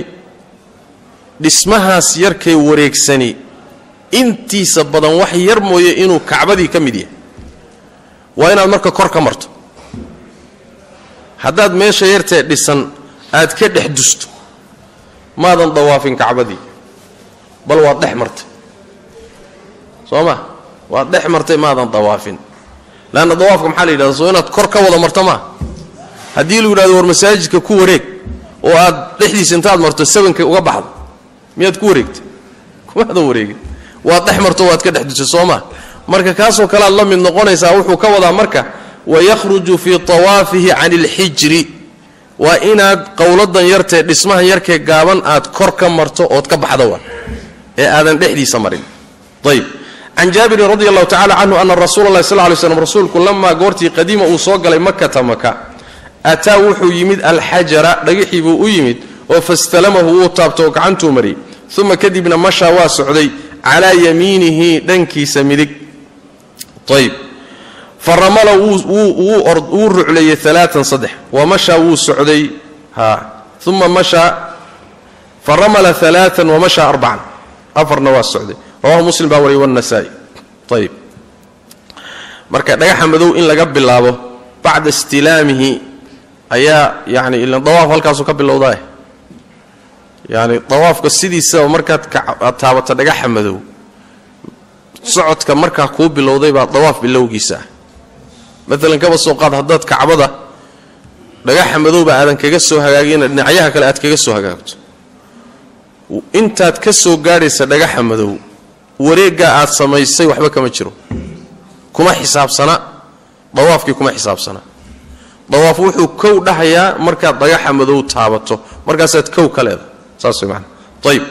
dhismahaas yarkay wareegsani intiisa badan wax yar mooye inuu kacbadii ka mid yahay waa inaad marka kor ka marto haddaad meesha yartee dhisan aad ka dhex dusto maadan dawaafin kacbadii bal waad dhex martay soo ma waad dhex martay maadan dawaafin leanna dawaafka maxaa la yidhahda soo inaad kor ka wada marto maa haddii lu yidhahdo war masaajidka ku wareeg oo aad dhexdiisa intaad marto sabanka uga baxdo miyaad ku wareegtay kumaadan wareegin waad dhex marto waad ka dhex dusay soo ma marka kaasoo kale aad la mid noqonaysaa wuxuu ka wadaa marka wayakhruju fii tawaafihi can ilxijri waa inaad qowladan yartee dhismahan yarkee gaaban aad kor ka marto ood ka baxdo wa ee aadan dhexdiisa marin ayb can jaabirin radi allahu tacala canhu ana rasuula allahi sal lay slam rasuulku lamaa goortii qadiima uu soo galay makata maka ataa wuxuu yimid alxajara dhagixii buu u yimid oo fastalamahu wuu taabto oo gacantuu mariyey uma kadibna mashaa waa socday calaa yamiinihi dhankiisa midig ayb faramala wuu rucleeyey alaaan saddex wamashaa wuu socday uma mashaa faramala alaaan wamashaa arbacan afarna waa socday rawahu muslim baa wariyay wanasaa-i ayb marka dhagaxa madow in laga bilaabo bacda istilaamihi ayaa yani ilan dawaaf halkaasuu ka bilowdaa yani dawaafka sidiisaba markaad aad taabato dhagaxa madow socodka markaa kuu bilowday baa dawaaf bilowgiisa ah maalan kaba soo qaad haddaad kacbada dhagaxa madowba aadan kaga soo hagaagina dhinacyaha kale aad kaga soo hagaagto intaad ka soo gaadhaysa dhagaxa madow wareeggaa aad samaysay waxba kama jiro kuma xisaabsana dawaafkii kuma xisaabsana dawaaf wuxuu kow dhahayaa markaad dhagaxa madow taabato markaasaad kow ka leedahay saas way maana ayib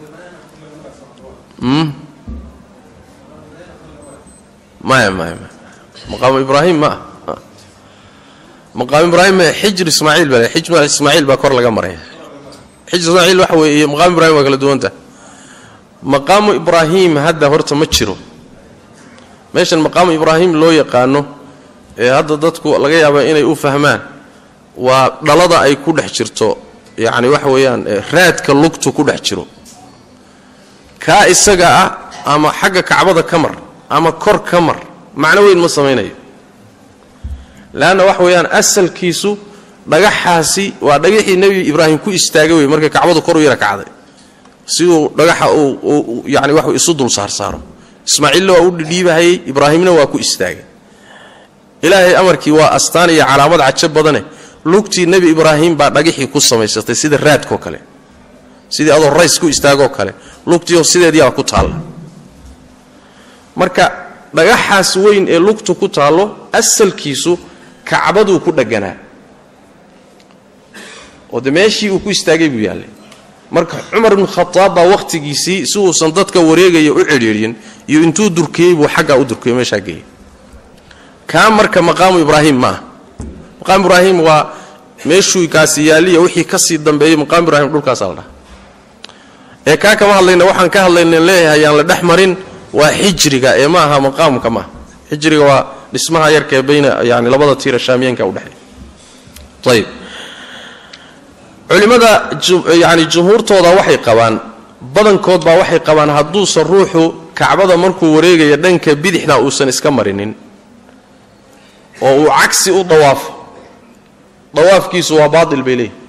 maya maya maya maqaamu ibraahim ma ah maqaamu ibraahim xijr ismaaciil baa xijr ismaaciil baa kor laga maraya xijr ismaaciil waxa weeye maqaamu ibrahim waa kala duwanta maqaamu ibraahim hadda horta ma jiro meeshan maqaamu ibraahim loo yaqaano ee hadda dadku laga yaaba inay u fahmaan waa dhalada ay ku dhex jirto yacni waxa weeyaan raadka lugtu ku dhex jiro kaa isaga ah ama xagga kacbada ka mar ama kor ka mar macno weyn ma samaynayo leanna waxa weeyaan asalkiisu dhagaxaasi waa dhagaxii nebi ibraahim ku istaagay wey markay kacbadu kor u yara kacday siduu dhagaxa uu yani wax isu dul saarsaaro ismaaciilna waa u dhidhiibahayey ibraahimna waa ku istaagay ilaahay amarkii waa astaan iyo calaamad cajo badane lugtii nebi ibraahim baa dhagaxii ku samaysatay sida raadkoo kale sidii adoo rays ku istaagoo kale lugtiio sideediyaa ku taalla marka dhagaxaas weyn ee lugtu ku taallo asalkiisu kacbaduu ku dhegganaa oo de meeshii uu ku istaagay buu yaallay marka cumar ibnu khataab baa wakhtigiisii si uusan dadka wareegaya u cidhiidhin iyo intuu durkiyey buu xaggaa u durkiyo meeshaa geeyey kaa marka maqaamu ibraahim maaha maqaamu ibraahim waa meeshuu kaasi yaaliya wixii ka sii dambeeyey maqaamu ibraahim dhulkaasaa la dhaha ee kaa kama hadlayna waxaan ka hadlayna leeyahay yaan la dhex marin waa xijriga ee ma aha maqaamka maaha xijriga waa dhismaha yarkaee bayna yani labada tiira shaamiyaenka udhexeeya ayib culimmada yani jumhuurtooda waxay qabaan badankood baa waxay qabaan hadduusan ruuxu kacbada markuu wareegaya dhanka bidixda uusan iska marinin oo uu cagsi u dawaafo dawaafkiisu waa baatil bay leeyihin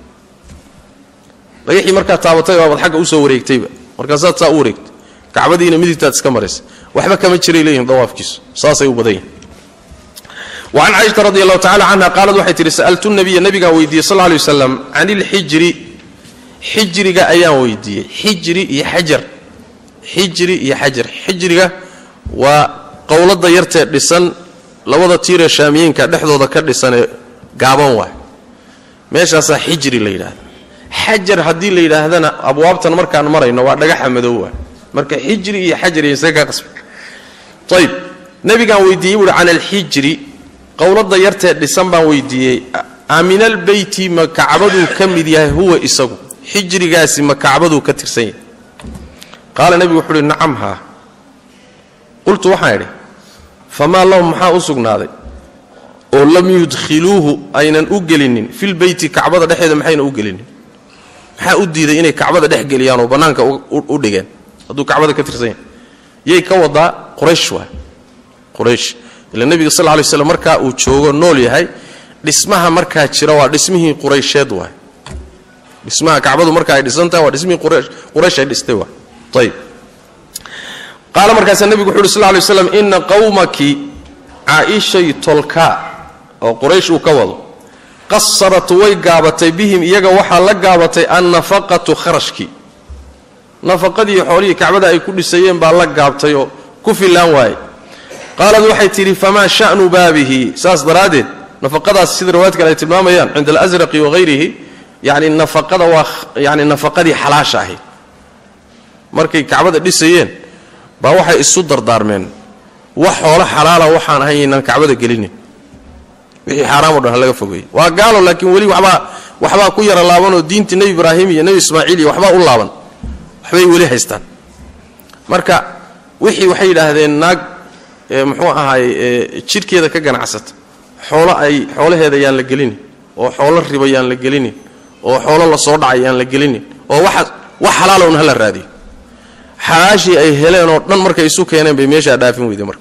dhagaxii markaad taabatay baabaad xagga usoo wareegtayba markaasaad saa u wareegtay kacbadiina midigtaad iska maraysa waxba kama jiray leeyihin dawaafkiisu saasay u badan yihin wacan caaisha radi allahu tacala canha qaalad waxay tihi sa'altu nabiya nabigaan weydiiyey sal lay waslam can ilxijri xijriga ayaan weydiiyey xijri iyo xajar xijri iyo xajar xijriga waa qowladda yartee dhisan labada tiiree shaamiyeenka dhexdooda ka dhisanee gaaban waay meeshaasaa xijri la yidhahda xajar haddii la yidhaahdana abwaabtan markaan marayno waa dhagaxa madow waay marka xijri iyo xajar iyo isaga ka qasba ayib nabigaan weydiiyey buuhi can alxijri qowladda yartee dhisan baan weydiiyey aaminalbeyti ma kacbaduu ka mid yahay huwa isagu xijrigaasi ma kacbaduu ka tirsan yahay qaala nebigu wuxuu uhi nacam haa qultu waxaan idhi famaa lahum maxaa u sugnaaday oo lam yudkhiluuhu aynan u gelinin filbeyti kacbada dhexeeda maxayna u gelinin maxaa u diiday inay kacbada dhex geliyaan oo bannaanka u dhigeen hadduu kacbada ka tirsan yahay yay ka wadaa quraysh waay quraysh ila nebiga sal lay slam markaa uu joogo nool yahay dhismaha markaa jira waa dhismihii quraysheed waay dhismaha kacbadu marka ay dhisantahay waa dhismihii quraysh ay dhistay waay ayib qaala markaasaa nebigu wuxu uhi sal lay slam ina qawmaki caaishay tolkaa oo quraysh uu ka wado qasarat way gaabatay bihim iyaga waxaa la gaabatay annafaqatu kharashkii nafaqadii xoolihii kacbada ay ku dhisayeen baa la gaabtay oo ku fillaan waaye qaalad waxay tidhi famaa sha'nu baabihi saas daraaddeed nafaqadaas sida riwaayad kale ay tilmaamayaan cinda alasraqi wahayrihi yani nafaqada waa yani nafaqadii xalaasha ahayd markay kacbada dhisayeen baa waxay isu dardaarmeen wax xoolo xalaala waxaan ahayn yaynaan kacbada gelinin wixii xaaraamoo dhan ha laga fogeeyey waa gaalo laakiin weli wabaa waxbaa ku yara laabanoo diintii nebi ibraahim iyo nebi ismaaciil iyo waxbaa u laaban waxbay weli haystaan marka wixii waxay yidhaahdeen naag muxuu ahaay jidhkeeda ka ganacsata xoolo ay xoolaheeda yaan la gelinin oo xoolo riba yaan la gelinin oo xoolo la soo dhacay yaan la gelinin oo wax xalaalown hala raadiyo xalaashii ay heleen oo dhan markay isu keeneen bay meeshaa dhaafin weyday marka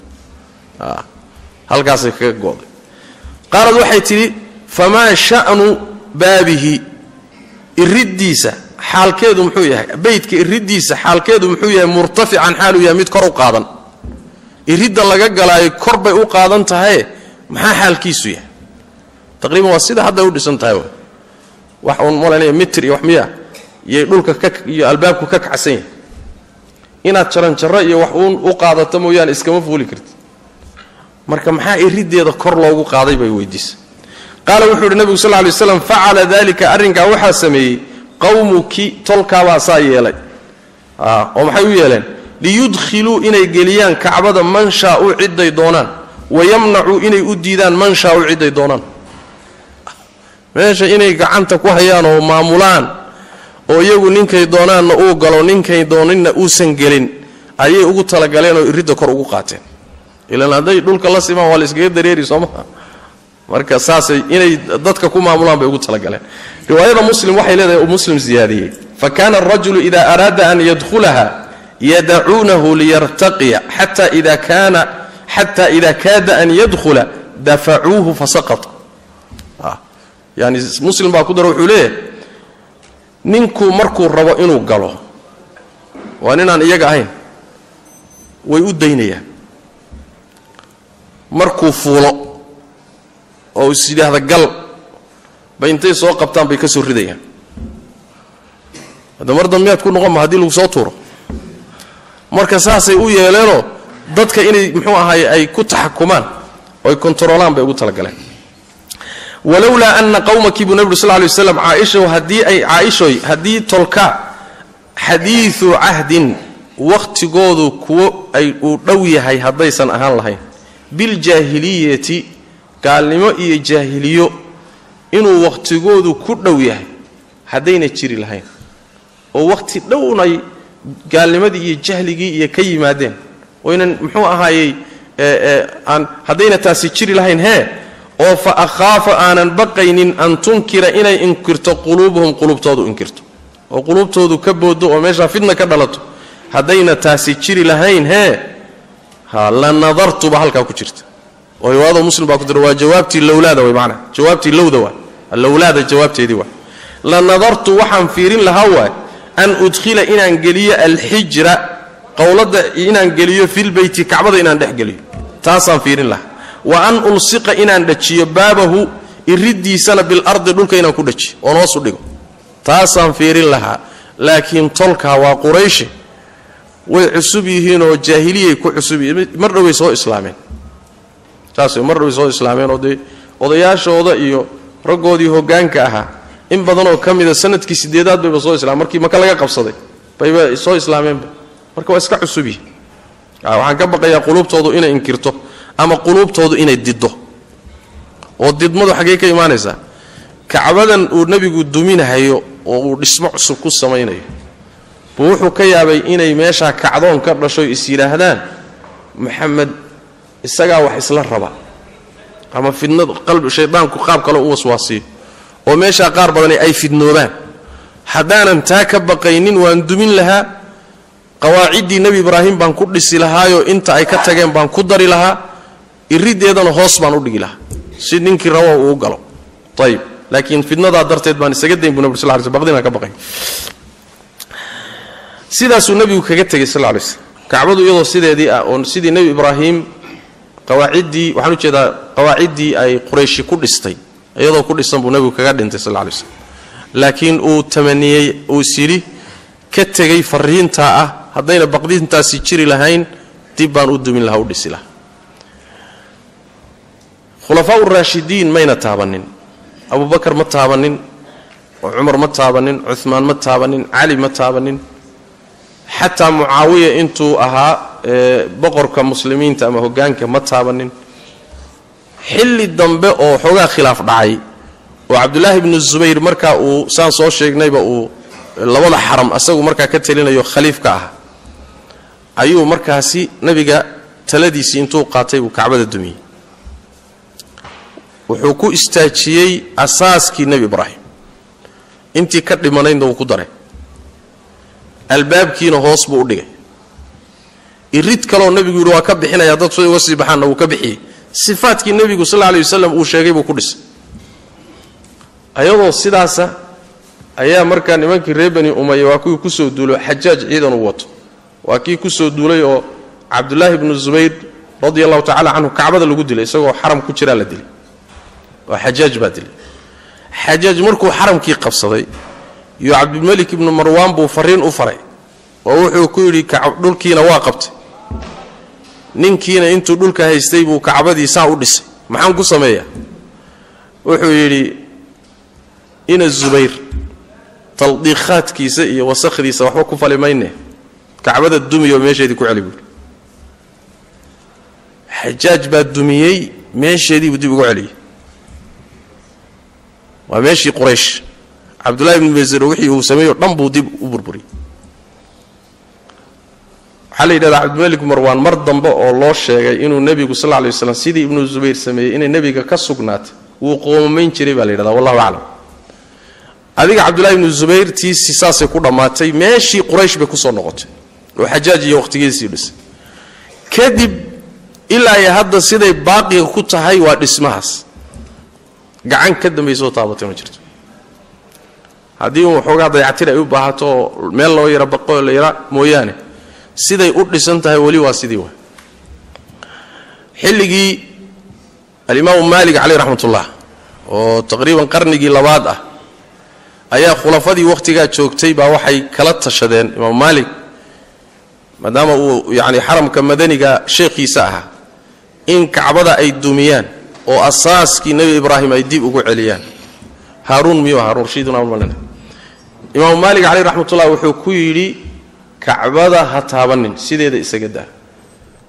halkaasay kaga go'day qaalad waxay tidhi famaa sha'nu baabihi iriddiisa xaalkeedu muxuu yahay beydka iriddiisa xaalkeedu muxuu yahay murtafican xaaluu yahay mid kor u qaadan iridda laga galaayo kor bay u qaadan tahaye maxaa xaalkiisu yahay taqriiban waa sida hadday u dhisan tahay wax uun malanaya mitir iyo wax miya iyay dhulka ka iyo albaabku ka kacsan yahay inaad jaranjarro iyo wax uun u qaadato mooyaane iskama fuuli karti marka maxaa iriddeeda kor loogu qaaday bay weydiisay qaala wuxuu yidhi nebigu sal ly slam facala dalika arrinkaa waxaa sameeyey qawmuki tolkaabaa saa yeelay oo maxay u yeeleen liyudkhiluu inay geliyaan kacbada man shaau ciday doonaan wayamnacuu inay u diidaan man shaau ciday doonaan meesha inay gacanta ku hayaan oo maamulaan oo iyagu ninkay doonaanna uu galo ninkay dooninna uusan gelin ayay ugu talagaleen oo iridda kor ugu qaateen ilaan hadday dhulka la simaan waa la iskaga dareeri soo maha marka saasay inay dadka ku maamulaan bay ugu talagaleen riwaayada muslim waxay leedahay uu muslim ziyaadiyey fa kaana arajulu ida araada an yadkhulaha yadacuunahu liyartaqiya xata ida kaana xata ida kaada an yadkhula dafacuuhu fasaqata yani muslim baa ku dara wuxuu leeyahay ninku markuu rabo inuu galo waa ninaan iyaga ahayn way u daynayaan markuu fuulo oo is yidhaahda gal bay intay soo qabtaan bay ka soo ridayaan hadda mar dambeyaad ku noqon ma haddii lagu soo tuuro marka saasay u yeeleenoo dadka inay muxuu ahaay ay ku taxakumaan oo ay kontaroolaan bay ugu talagaleen walowlaa ana qawmaki buu nebi ur sal lay waslam caaisha haddii ay caaishoy haddii tolka xadiidu cahdin wakhtigoodu kuwo ay uu dhow yahay haddaysan ahaan lahayn biljaahiliyati gaalnimo iyo jaahiliyo inuu wakhtigoodu ku dhow yahay haddayna jiri lahayn oo wakhti dhownay gaalnimadii iyo jahligii iyo ka yimaadeen oynan muxuu ahaayey aan haddayna taasi jiri lahayn hee oo fa akhaafa aanan baqaynin an tunkira inay inkirto quluubuhum quluubtoodu inkirto oo quluubtoodu ka boodo oo meeshaa fidna ka dhalato haddayna taasi jiri lahayn hee ha la nadartuba halkaa ku jirta oo riwaayada muslim baa ku jira waa jawaabtii lowlaada way macnaa jawaabtii lowda waa lowlaada jawaabteedii waa la nadartu waxaan fiirin lahaa waay an udkhila inaan geliyo alxijra qowladda inaan geliyo filbeyti kacbada inaan dhex geliyo taasaan fiirin lahaa wa an ulsiqa inaan dhajiyo baabahu iriddiisana bilardi dhulka inaan ku dhajiyo oon hoosu dhigo taasaan fiirin lahaa laakiin tolkaa waa qurayshe way cusub yihiinoo jaahiliyay ku cusub yihiin mar dhoway soo islaameen saas mar dhoway soo islaameen oo dee odayaashooda iyo raggoodii hoggaanka ahaa in badanoo ka mida sanadkii sideedaad bayba soo islaameen markii maka laga qabsaday bayba soo islaameenba marka waa iska cusub yihiin waxaan ka baqayaa quluubtoodu inay inkirto ama quluubtoodu inay diddo oo didmadu xaggee ka imaanaysaa kacbadan uu nebigu duminahayo oo uu dhismo cusub ku samaynayo buu wuxuu ka yaabay inay meeshaa kacdoon ka dhasho is yidhaahdaan maxamed isagaa wax isla raba ama fidnad qalbi shaydaanku qaab kale u waswaasiyo oo meeshaa qaar badani ay fidnoobaan haddaanan taa ka baqaynin waan dumin lahaa qawaaciddii nebi ibraahim baan ku dhisi lahaayoo inta ay ka tageen baan ku dari lahaa iriddeedana hoos baan u dhigi lahaa si ninkii rawa uu u galo ayib laakiin fidnadaa darteed baan isaga dayn bu nabg sal sl baqdinaan ka baqay sidaasuu nebigu kaga tegey sal lay slm kacbadu iyadoo sideedii ah oo sidii nebi ibraahim qawaaciddii waxaan u jeedaa qawaaciddii ay qurayshi ku dhistay iyadoo ku dhisan buu nebigu kaga dhintay sal lay slm laakiin uu tamaniyey uu isyidhi ka tegey fariintaa ah haddayna baqdintaasi jiri lahayn dib baan u dumin lahaa u dhisi lahaa khulafaa uraashidiin mayna taabanin abubakar ma taabanin cumar ma taabanin cumaan ma taabanin cali ma taabanin xataa mucaawiya intuu ahaa boqorka muslimiinta ama hogaanka ma taabanin xilli dambe oo xoogaa khilaaf dhacay oo cabdulaahi bnu zubayr markaa uu saan soo sheegnayba uu labada xaram asagu markaa ka talinayo khaliifka ah ayuu markaasi nebiga taladiisii intuu qaatay buu kacbada dumiyey wuxuu ku istaajiyey asaaskii nebi ibraahim intii ka dhimanaydna wuu ku daray albaabkiina hoos buu u dhigay irid kaloo nebigu yidhi waa ka bixinaya dad say uga sii baxaanna wuu ka bixiyey sifaadkii nebigu sal lla alay wasalam uu sheegay buu ku dhisay ayadoo sidaasa ayaa markaa nimankii reer bani umaya waa kuwii kusoo duulo xajaaj ciidan uu wato waa kii kusoo duulay oo cabdulaahi bnu zubayr radi allahu tacala canhu kacbada lagu dilay isagoo xaram ku jiraa la dilay oo xajaaj baa dilay xajaaj markuu xaramkii qabsaday iyo cabdilmelik ibnu marwaan buu fariin u faray oo wuxuu ku yidhi dhulkiina waa qabtay ninkiina intuu dhulka haystay buu kacbadii saa u dhisay maxaan ku sameeyaa wuxuu yidhi ina zubayr taldiikhaadkiisa iyo wasakhdiisa waxba ku fali mayne kacbada dumiyo meesheedii ku celi buui xajaaj baa dumiyey meesheediibuu dib ugu celiyey waa meeshii quraysh cabdullahi ibnu masir wixii uu sameeyo dhan buu dib u burburiyey waxaa la yidhahdaa cabdimalik marwaan mar dambe oo loo sheegay inuu nebigu sal lla lay waslam sidii ibnu zubayr sameeyey inay nebiga ka sugnaatay wuu qoomamayn jiray baa la yidhahdaa wallahu aclam adiga cabdullahi ibnu zubayr tiisi saasay ku dhammaatay meeshii quraysh bay kusoo noqotay oo xajaaj iyo wakhtigiisii dhisay kadib ilaa iyo hadda siday baaqiga ku tahay waa dhismahaas gacan ka dambaysoo taabatay ma jirto haddii un waxoogaa dayacatir ay u baahato oo meel loo yara baqo la yara mooyaane siday u dhisan tahay weli waa sidii wa xilligii alimaamu maalik caleyh raxmatullah oo taqriiban qarnigii labaad ah ayaa khulafadii wakhtigaa joogtay baa waxay kala tashadeen imaamu maalik maadaama uu yacni xaramka madaniga sheekhiisa ahaa in kacbada ay dumiyaan oo asaaskii nebi ibraahim ay dib ugu celiyaan haaruun miyuu haruun rashiiduna malina imaamu maalik caleyh raxmatullah wuxuu ku yidhi kacbada ha taabanin sideeda isaga daa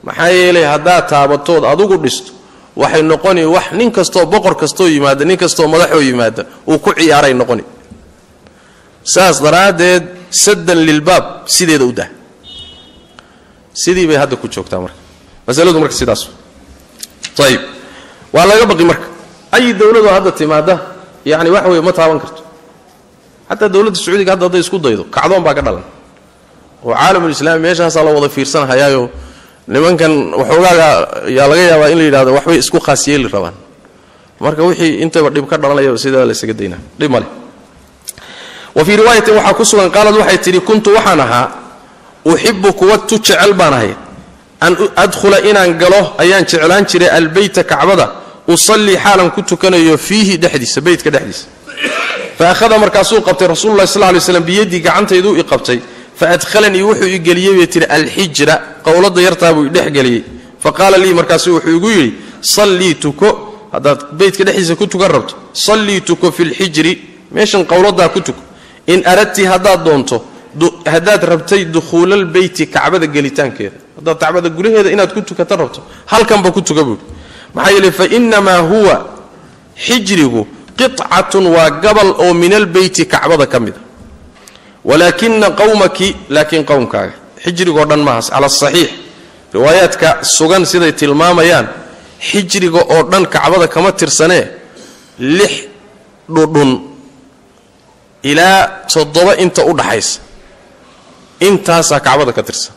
maxaa yeelay haddaad taabatood adugu dhisto waxay noqoni wax nin kastoo boqor kastoo yimaada nin kastoo madaxoo yimaada uu ku ciyaaray noqoni saas daraaddeed saddan lilbaab sideeda u dah sidii bay hadda ku joogtaa marka masaladu marka sidaas ayib waa laga baqi marka ay dowladoo hadda timaada yani waxa weye ma taaban karto xataa dowladda sacuudiga hadda hadday isku daydo kacdoon baa ka dhalan oo caalamulislaami meeshaasaa la wada fiirsanhayaayo nimankan waxoogaaga yaa laga yaabaa in la yidhahdo waxbay isku khaas yeeli rabaan marka wixii intaba dhib ka dhalanaya sidaa la ysaga daynaa dhib male wa fii riwaayatin waxaa ku sugan qaalad waxay tidhi kuntu waxaan ahaa uxibu kuwa tu jecel baan ahay an adkhula inaan galo ayaan jeclaan jiray albeyta kacbada usallii xaalan ku tukanayo fiihi dhexdiisa beytka dhexdiisa fa ahada markaasuu qabtay rasuululahi sal lay slam biyadii gacantayduu i qabtay fa adhalanii wuxuu i geliyey bay tihi alxijra qowladda yartaa buu idhexgeliyey fa qaala lii markaasu wuxuu igu yidhi sallii tuko haddaad beytka dhexdiisa ku tukan rabto sallii tuko fi lxijri meeshan qowladdaa ku tuko in aradti haddaad doonto haddaad rabtay dukhuulalbeyti kacbada gelitaankeeda haddaad kacbada gudaheeda inaad ku tukata rabto halkanba ku tuka buuhi maxaa yeele fa innamaa huwa xijrigu qicatun waa gabal oo min albeyti kacbada ka mida walaakina qowmaki laakiin qowmkaaga xijrigoo dhan maahaas cala asaxiix riwaayaadka sugan siday tilmaamayaan xijriga oo dhan kacbada kama tirsanee lix dhudhun ilaa toddoba inta u dhaxaysa intaasaa kacbada ka tirsan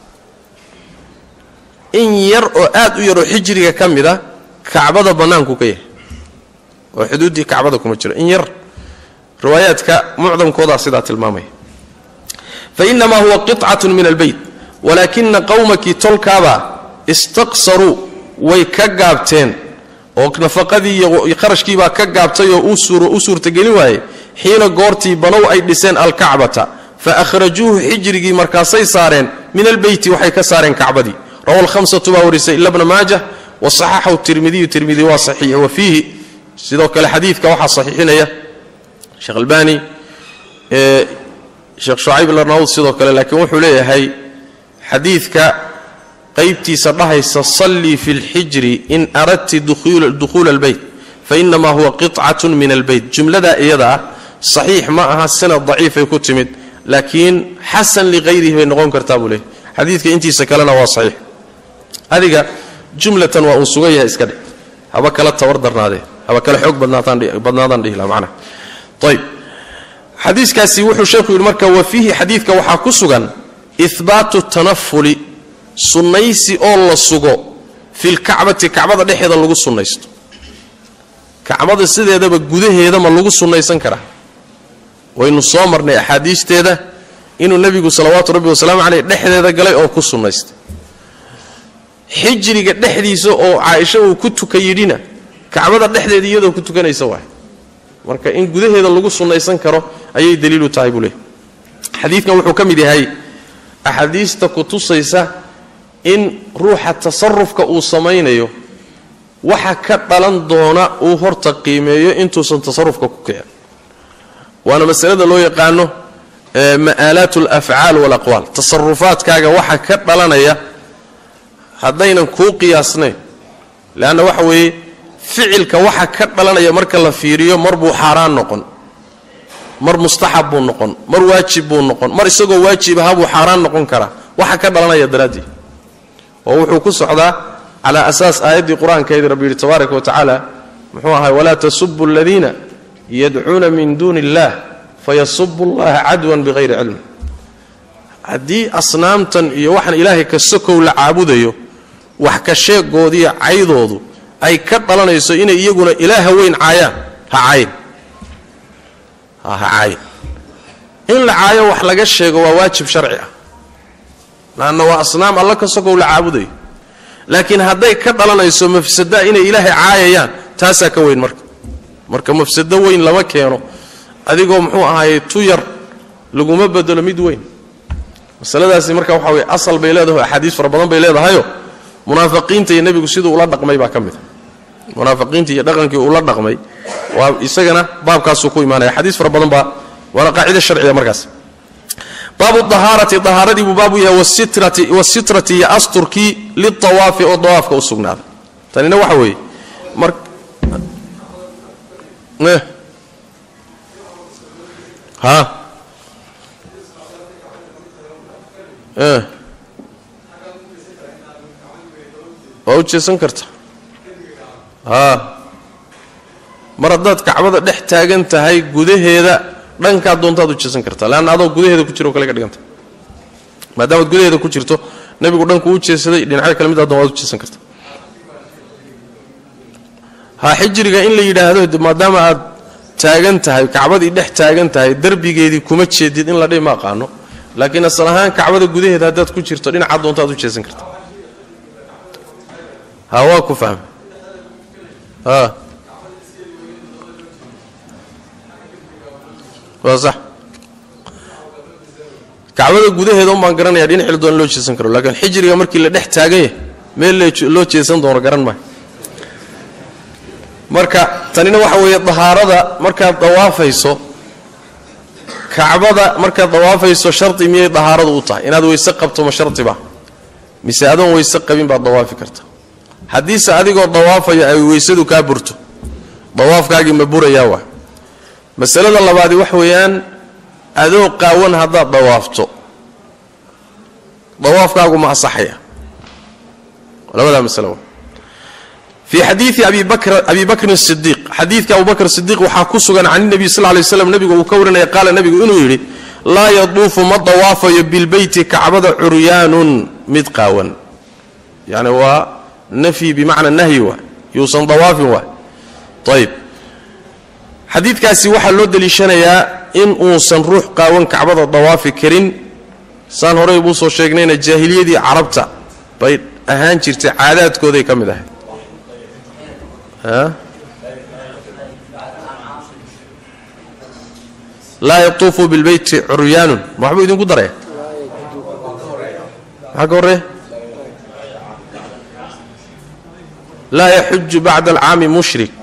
in yar oo aad u yaroo xijriga ka mid a kacbada bannaanku ka yahay oo xuduuddii kacbada kuma jiro in yar riwaayaadka mucdamkoodaa sidaa tilmaamaya fa innamaa huwa qicatun min albeyt walaakina qowmakii tolkaabaa istaqsaruu way ka gaabteen oo nafaqadii iyo qarashkiibaa ka gaabtay oo u suurtagelin waayey xiina goortii banow ay dhiseen alkacbata fa ahrajuuhu xijrigii markaasay saareen min albeyti waxay ka saareen kacbadii rawa lhamsatu baa warisay ila bna maajah wa saxaxahu tirmidiyu tirmidi waa saxiix wa fiihi sidoo kale xadiidka waxaa saxiixinaya sheekh albani sheekh shucayb larnaud sidoo kale laakiin wuxuu leeyahay xadiidka qaybtiisa dhahaysa sallii fi lxijri in aradti dukhuula albeyt fainamaa huwa qicatun min albeyt jumladaa iyada ah saxiix ma aha sanad daciifay ku timid laakiin xasan liqayrihi bay noqon kartaa buu leeyahy xadiidka intiisa kalena waa saxiix adiga jumlatan waa uu sugan yahay iska dhe haba kala tawar darnaadee haba kala xoog badnaadaan dhihi laha macnaha ayb xadiiskaasi wuxuu sheekhu yidhi marka wa fiihi xadiidka waxaa ku sugan ihbaatu tanafuli sunnaysi oo la sugo filkacbati kacbada dhexeeda lagu sunnaysto kacbada sideedaba gudaheeda ma lagu sunnaysan karaa waynu soo marnay axaadiisteeda inuu nebigu salawaatu rabbi wasalaamu caleyh dhexdeeda galay oo ku sunnaystay xijriga dhexdiisa oo caaisha uu ku tuka yidhina kacbada dhexdeeda iyadoo ku tukanaysa waay marka in gudaheeda lagu sunnaysan karo ayay daliilu tahay buu leey xadiidkan wuxuu ka mid yahay axaadiista ku tusaysa in ruuxa tasarufka uu samaynayo waxa ka dhalan doona uu horta qiimeeyo intuusan tasarufka ku kicin waana masalada loo yaqaano ma'aalaat alafcaal walaqwaal tasarufaadkaaga waxa ka dhalanaya haddaynan kuu qiyaasnayn leanna waxa weeye ficilka waxa ka dhalanaya marka la fiiriyo mar buu xaaraan noqon mar mustaxab buu noqon mar waajib buu noqon mar isagoo waajib aha buu xaaraan noqon karaa waxa ka dhalanaya daraaddii oo wuxuu ku socdaa calaa asaas aayaddii qur-aankeedii rabbi yidhi tabaaraka wa tacaala muxuu ahay walaa tasubu aladiina yadcuuna min duuni illaah fayasubu allaha cadwan bihayri cilmi haddii asnaamtan iyo waxaan ilaahay ka sokow la caabudayo wax ka sheegoodiiyo caydoodu ay ka dhalanayso inay iyaguna ilaaha weyn caayaan ha caayin ha caayin in la caayo wax laga sheego waa waajib sharci ah laanna waa asnaam alla ka sokow la caabudayo laakiin hadday ka dhalanayso mafsadaa inay ilaahay caayayaan taasaa ka weyn marka marka mafsado weyn lama keeno adigoo muxuu ahaayey tu yar laguma bedelo mid weyn masaladaasi marka waxa weye asal bay leedahay axaadiis fara badan bay leedahayo munaafiqiinta iyo nebigu siduu ula dhaqmay baa ka mid a munaafiqiinta iyo dhaqankii uula dhaqmay waa isagana baabkaasuu ku imaanaya xadiis fara badan baa waana qaacida sharciga markaas baabu dahaarati dahaaradii buu baabu yahay wasitrati iyo asturkii liawaafi oo dawaafka u sugnaaday tanina waxa weeye mar ha waa u jeesan karta haa mar haddaad kacbada dhex taagan tahay gudaheeda dhankaa doontaad u jeesan kartaa leanna adoo gudaheeda ku jiro o kale ka dhiganta maadaamaad gudaheeda ku jirto nebigu dhanku u jeesaday dhinacyo kale mid addoon waad u jeesan karta ha xijiriga in la yidhaahdo maadaama aad taagan tahay kacbadii dhex taagan tahay derbigeedii kuma jeedid in la dhihi ma aqaano laakiin asal ahaan kacbada gudaheeda haddaad ku jirto dhinaca doontaad u jeesan karta ha waa ku fahmay ha waa sax kacbada gudaheeda un baan garanaya dhinaci la doona loo jeesan karo laakiin xijiriga markii la dhex taagan yahay meel loo jeesan doono garan maayo marka tanina waxa weeye dahaarada markaad dawaafayso kacbada markaad dawaafayso shardi miyay dahaaradu u tahay inaad weyse qabto ma shardiba mise adoon weyse qabin baad dawaafi karta haddiise adigoo dawaafayo ay weysadu kaa burto dawaafkaagii ma burayaa waa masalada labaadi wax weeyaan adoo qaawan haddaad dawaafto dawaafkaagu ma asaxaya labadaa masalo fii xadiidi abi bakrin sidiiq xadiidka abu bakr sidiiq waxaa ku sugan can nebiy sal lay slam nebigu uu ka warinaya qaala nebigu inuu yidhi laa yaduufu ma dawaafayo bilbeyti kacbada curyaanun mid qaawan yani waa nafyi bimacna nahyi waa yuusan dawaafin waa ayb xadiidkaasi waxaa loo deliishanayaa in uusan ruux qaawan kacbada dawaafi karin saan horey buu soo sheegnayna jaahiliyadii carabta bay ahaan jirtay caadaadkooday ka mid ahayd laa yatuufu bilbeyti curyaanun ma waxbuu idinku daraya maxaa ka horreeya laa yaxuju bacda alcaami mushrik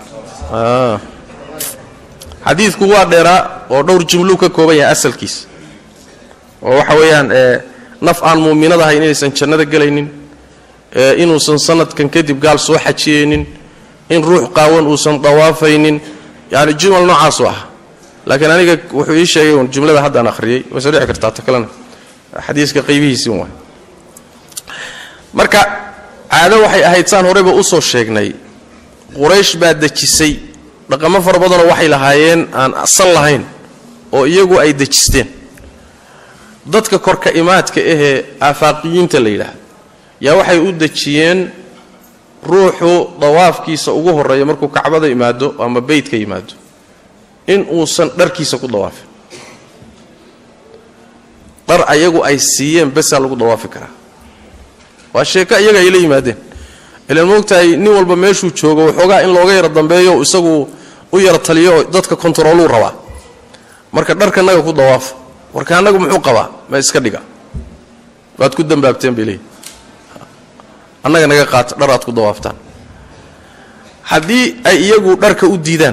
xadiidku waa dheeraa oo dhowr jumluu ka kooban yahay asalkiisa oo waxa weeyaan naf aan muuminad ahayn inaysan jannada gelaynin inuusan sanadkan kadib gaal soo xajiyeynin in ruux qaawan uusan dawaafaynin yani jumal noocaasu ah laakiin aniga wuxuu ii sheegay un jumlada haddaan akhriyey way soo dhici kartaa ta kalena xadiiska qaybihiisii waay marka caado waxay ahayd saan horeyba usoo sheegnay quraysh baa dejisay dhaqamo fara badanoo waxay lahaayeen aan asal lahayn oo iyagu ay dejisteen dadka korka imaadka ahee aafaaqiyiinta la yidhaahdo yaa waxay u dejiyeen ruuxu dawaafkiisa ugu horeeya markuu kacbada yimaado ama beytka yimaado in uusan dharkiisa ku dawaafin dhar ayagu ay siiyeen besaa lagu dawaafi karaa waa sheeko iyaga ay la yimaadeen ilaan moogtahay nin walba meeshuu joogo waxoogaa in looga yaro dambeeyo isagu u yaro taliyo oo dadka kontarooluu rabaa marka dharkanaga ku dawaafo warka annagu muxuu qabaa ma iska dhiga waad ku dambaabteen bay leeyihin annaga naga qaata dhar aad ku dawaaftaan haddii ay iyagu dharka u diidaan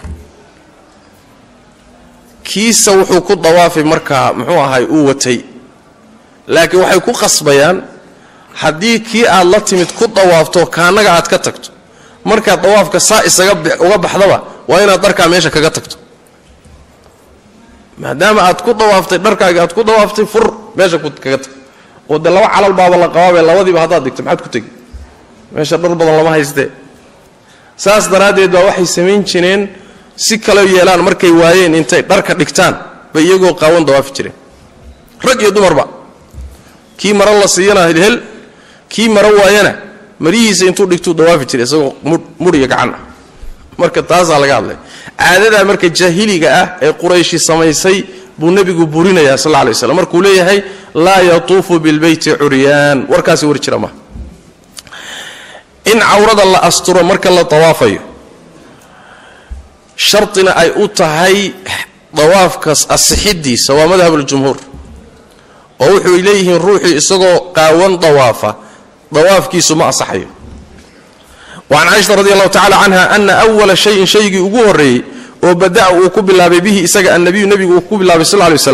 kiisa wuxuu ku dawaafi markaa muxuu ahay uu watay laakiin waxay ku qasbayaan haddii kii aad la timid ku dawaafto kaannaga aad ka tagto markaad dawaafka saa isaga uga baxdaba waa inaad dharkaa meesha kaga tagto maadaama aad ku dawaaftay dharkaagi aad ku dawaaftay fur meesha kaga tag oo dee laba calal baaba la qabaabe labadiiba haddaad digto maxaad ku tegi meesha dhar badan lama haystee saas daraaddeed baa waxay samayn jireen si kale yeelaan markay waayeen intay dharka dhigtaan bay iyagoo qaawan dawaafi jireen rag iyo dumarba kii maro la siiyana hel kii maro waayana marihiisa intuu dhigtuu dawaafi jiray isagoo mudh iyo gacan ah marka taasaa laga hadlay caadadaa marka jaahiliga ah ee qurayshi samaysay buu nebigu burinayaa sal lla lay slam markuu leeyahay laa yatuufu bilbeyti curyaan warkaasi war jira maha in cawrada la asturo marka la dawaafayo shardina ay u tahay dawaafkas asixidiisa waa madhabuljumhuur oo wuxuy leeyihiin ruuxii isagoo qaawan dawaafa dawaafkiisu ma asaxayo wacan caaisha radi allahu tacala canha ana awala shayin shaygii ugu horreeyey oo bada'a uu ku bilaabay bihi isaga annabiyu nebigu uu ku bilaabay sal lay waslam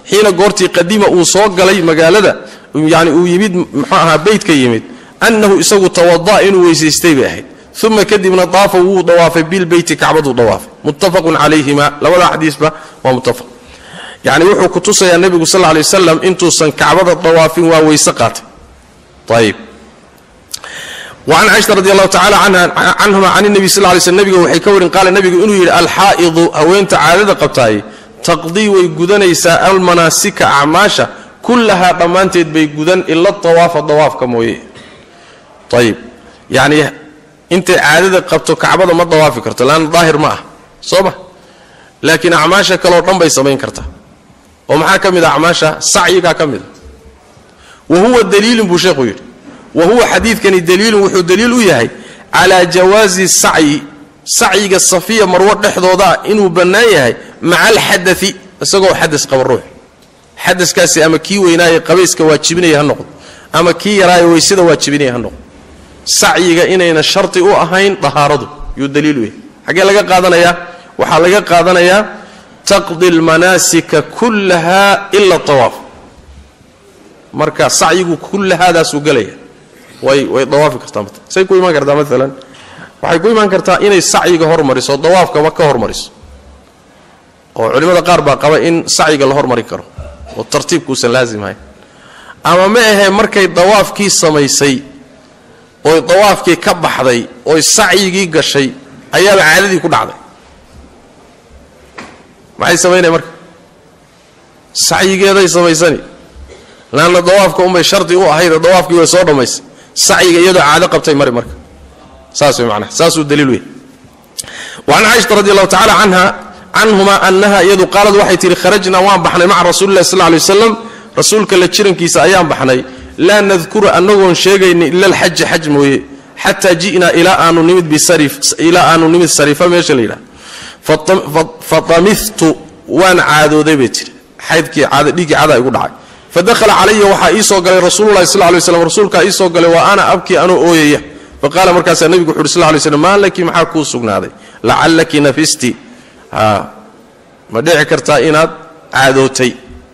xiina goortii qadima uu soo galay magaalada yani uu yimid muxuu ahaa beytka yimid annahu isagu tawada'a inuu weysaystay bay ahayd uma kadibna daafa wuu dawaafay bilbeyti kacbaduu dawaafay muttafaqun calayhima labada xadiisba waa muttafaq yani wuxuu ku tusayaa nebigu sal lay wasalam intuusan kacbada dawaafin waa weyse qaatay ayib wacan caaisha radi allahu tacala canhuma can nebi sal lay slm nebiga waxay ka warin qaala nebigu inuu yidhi alxaa'idu haweenta caadada qabtaay taqdii way gudanaysaa almanaasika acmaasha kullahaa dhammaanteed bay gudan ila dawaafa dawaafka mooye ayib yacni intay caadada qabto kacbada ma dawaafi karto laanna daahir ma ah soo ma laakiin acmaasha kaleoo dhan bay samayn kartaa oo maxaa ka mid a acmaasha sacyigaa ka mid a wa huwa daliilun buu sheekhu yidhi wa huwa xadiidkani daliilun wuxuu daliil u yahay calaa jawaazi sacyi sacyiga safiya marwo dhexdooda ah inuu bannaan yahay maca alxadai isagoo xadas qaba ruux xadaskaasi ama kii weynaaye qabayska waajibinaya ha noqdo ama kii yaraaye weysada waajibinaya ha noqdo sacyiga inayna shardi u ahayn dahaaradu yuu daliil u yahay xaggee laga qaadanayaa waxaa laga qaadanayaa taqdi almanaasika kullaha ila awaaf marka sacyigu kullahaadaasuu gelaya way way dawaafi kartaa say ku imaan kartaa maalan waxay ku imaan kartaa inay sacyiga hormariso dawaafkaba ka hormariso oo culimmada qaar baa qaba in sacyiga la hormari karo oo tartiibkuusan laasimahayn ama ma ahee markay dawaafkii samaysay oy dawaafkii ka baxday oy sacyigii gashay ayaaba caadadii ku dhacday maxay samaynaya marka sacyigeeday samaysani laanna dawaafka unbay shardi u ahaydee dawaafkii way soo dhammaysay sacyiga iyadoo caado qabtay mari marka saas way macnaha saasuu daliil wey wacan caaishata radi allahu tacala canha canhuma annaha iyadu qaalad waxay tihi kharajnaa waan baxnay maca rasuuli illahi sal lay waslam rasuulka la jirankiisa ayaan baxnay laa nadkuru annagoon sheegayni ila alxaja xaj mooye xataa ji'naa ilaa aanu nimid ilaa aanu nimid sariifa meesha la yidhaha fatamihtu waan caadooday bay tihi xaydkii caada dhiiggii cadaa igu dhacay fadakhala calaya waxaa ii soo galay rasuululahi sal lay slam rasuulkaa ii soo galay wa ana abkii anoo ooyaya faqaala markaasaa nebigu wuxu uhi sl lay slm maa laki maxaa kuu sugnaaday lacallaki nafisti ma dhici kartaa inaad caadootay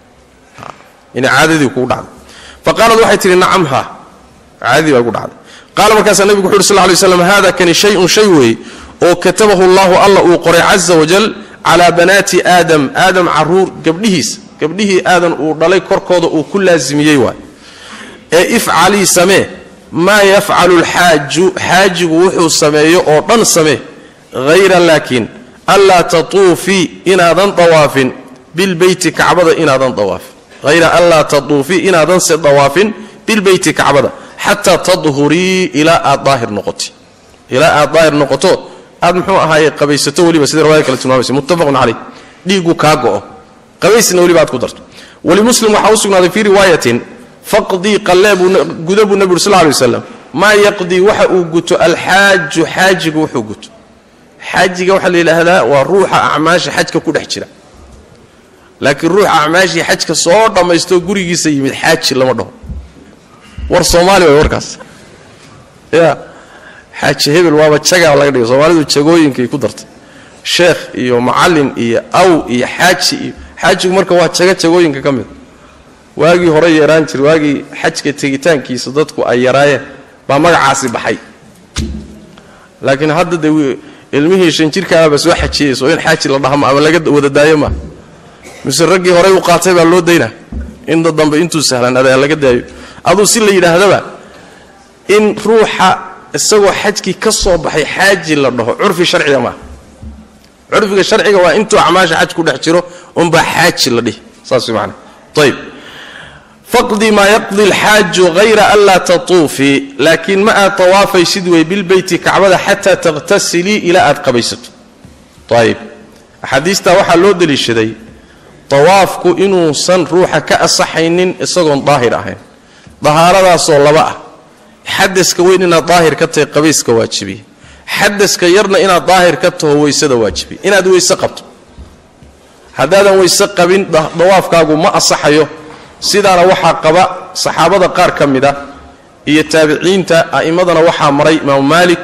ina caadadii kugu dhacday faqaalad waxay tihi nacam ha caadadii baa igu dhacday qaala markaasaa nebigu wuxu uhi sl lay slam hada kani shayun shay weeye oo katabahu allahu alla uu qoray caza wajal calaa banaati aadam aadam caruur gabdhihiisa gabdhihii aadan uu dhalay korkooda uu ku laasimiyey waay ee ifcalii samee maa yafcalu lxaaju xaajigu wuxuu sameeyo oo dhan samee hayra laakiin anlaa tatuufii inaadan dawaafin bilbeyti kacbada inaadan dawaafin hayra anlaa tatuufii inaadan se dawaafin bilbeyti kacbada xataa tadhurii ilaa aad daahir noqoti ilaa aad daahir noqoto aad muxuu ahaaye qabaysato weliba sida riwaya kale tilmaamaysa muttafaqun caleyh dhiiggu kaa go'o qabaysna weliba aad ku darto walimuslim waxaa u sugnaaday fii riwaayatin faqdii qalleeguda buu nebi ur sal lay waslam maa yaqdii waxa uu guto alxaaju xaajigu wuxuu guto xaajiga waxaa la yidhaahdaa waa ruuxa acmaasha xajka ku dhex jira laakiin ruuxa acmaashii xajka soo dhammaystoo gurigiisa yimid xaaji lama dhaho war soomaali way warkaas ya xaaji hebel waaba jagaa laga dhigay soomaalidu jagooyinkay ku dartay sheekh iyo macallin iyo aw iyo xaaji iyo xaajigu marka waa jago jagooyinka ka mid waagii hore yaraan jir waagii xajka tegitaankiisa dadku ay yaraayeen baa magacaasi baxay laakiin hadda dee ilmihii shan jirkaababa soo xajiyeyso in xaaji la dhahmo ama laga wada daayo maa mise raggii horey u qaatay baa loo daynaa inta dambe intuu sahlanaaday laga daayo aduu si la yidhaahdaba in ruuxa isagoo xajkii ka soo baxay xaaji la dhaho curfi sharciga maaha curfiga sharciga waa intuu acmaasha xaj ku dhex jiro unbaa xaaji la dhihi saas way macana ayb faqdi maa yaqdi alxaaju hayra an laa tatuufii laakiin ma aad tawaafaysid wey bilbeyti kacbada xataa takhtasilii ilaa aad qabaysato ayib axaadiistaa waxaa loo deliishaday tawaafku inuusan ruuxa ka asaxaynin isagoon daahir ahayn dahaaradaasoo laba ah xadaska weyn inaad daahir ka tahay qabayska waajibiye xadaska yarna inaad daahir ka taho weysada waajibiye inaad weyse qabto haddaadan weyse qabin dawaafkaagu ma asaxayo sidaana waxaa qaba saxaabada qaar ka mid a iyo taabiciinta a'immadana waxaa maray imaamu maalik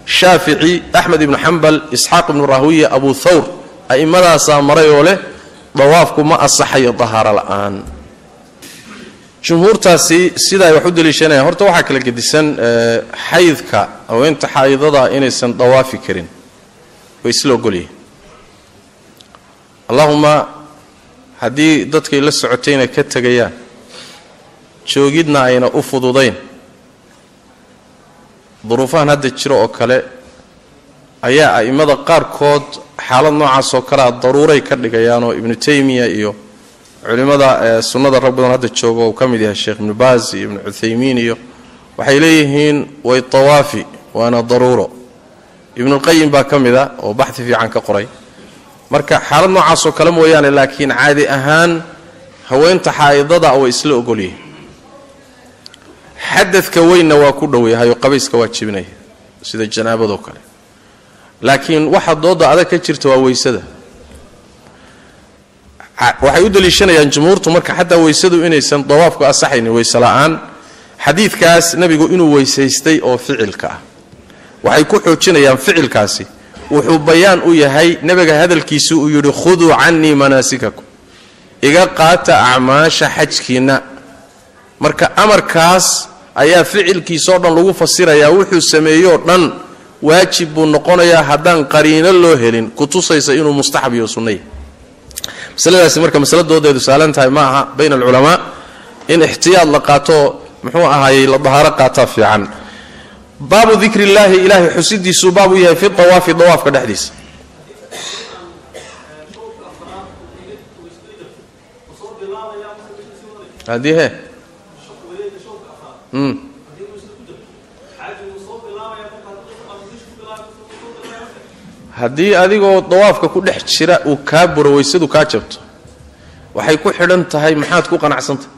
shaafici axmed ibnu xambal isxaaq ibnu rahwiya abu thawr a'immadaasaa maray oo leh dawaafku ma asaxayo dahaaro la'aan jumhuurtaasi sida ay wax u daliishanayaan horta waxaa kala gedisan xaydka haweenta xaydada inaysan dawaafi karin way isla ogolyihin allahuma haddii dadkay la socotayna ka tegayaan joogidna ayna u fududayn duruufahan hadda jiro oo kale ayaa a'immada qaarkood xaalad noocaas oo kalea daruuray ka dhigayaanoo ibnu taymiya iyo culimmada sunnada rag badan hadda jooga uu ka mid yahay sheekh ibnu baas iyo ibnu cuthaymiin iyo waxay leeyihiin way tawaafi waana daruuro ibnulqayim baa ka mid a oo baxdi fiican ka qoray marka xaalad noocaasoo kale mooyaane laakiin caadi ahaan haweenta xaa'idada way isla ogolyihiin xadadka weynna waa ku dhoweyahay oo qabayska waa jibinaya sida janaabadoo kale laakiin waxa dooda adag ka jirta waa weysada waxay u daliishanayaan jumhuurtu marka xataa weysadu inaysan dawaafku asaxaynin weyse la'aan xadiidkaas nebigu inuu weysaystay oo ficilka ah waxay ku xoojinayaan ficilkaasi wuxuu bayaan u yahay nebiga hadalkiisu uu yidhi khuduu cannii manaasikakum iga qaata acmaasha xajkiinna marka amarkaas ayaa ficilkiisoo dhan lagu fasirayaa wuxuu sameeyoo dhan waajib buu noqonayaa haddaan qariino loo helin ku tusaysa inuu mustaxab iyo sunnaya masaladaasi marka masaladoodeedu saalan tahay ma aha bayna alculamaa in ixtiyaad la qaato muxuu ahaayey la dahaaro qaataa fiican baabu dikri illaahi ilaahay xusidiisuu baab u yahay fi dawaafi dawaafka dhexdiisa haddii he haddii adigoo dawaafka ku dhex jira uu kaa buro weysadu kaa jabto waxay ku xidhan tahay maxaad ku qanacsantahay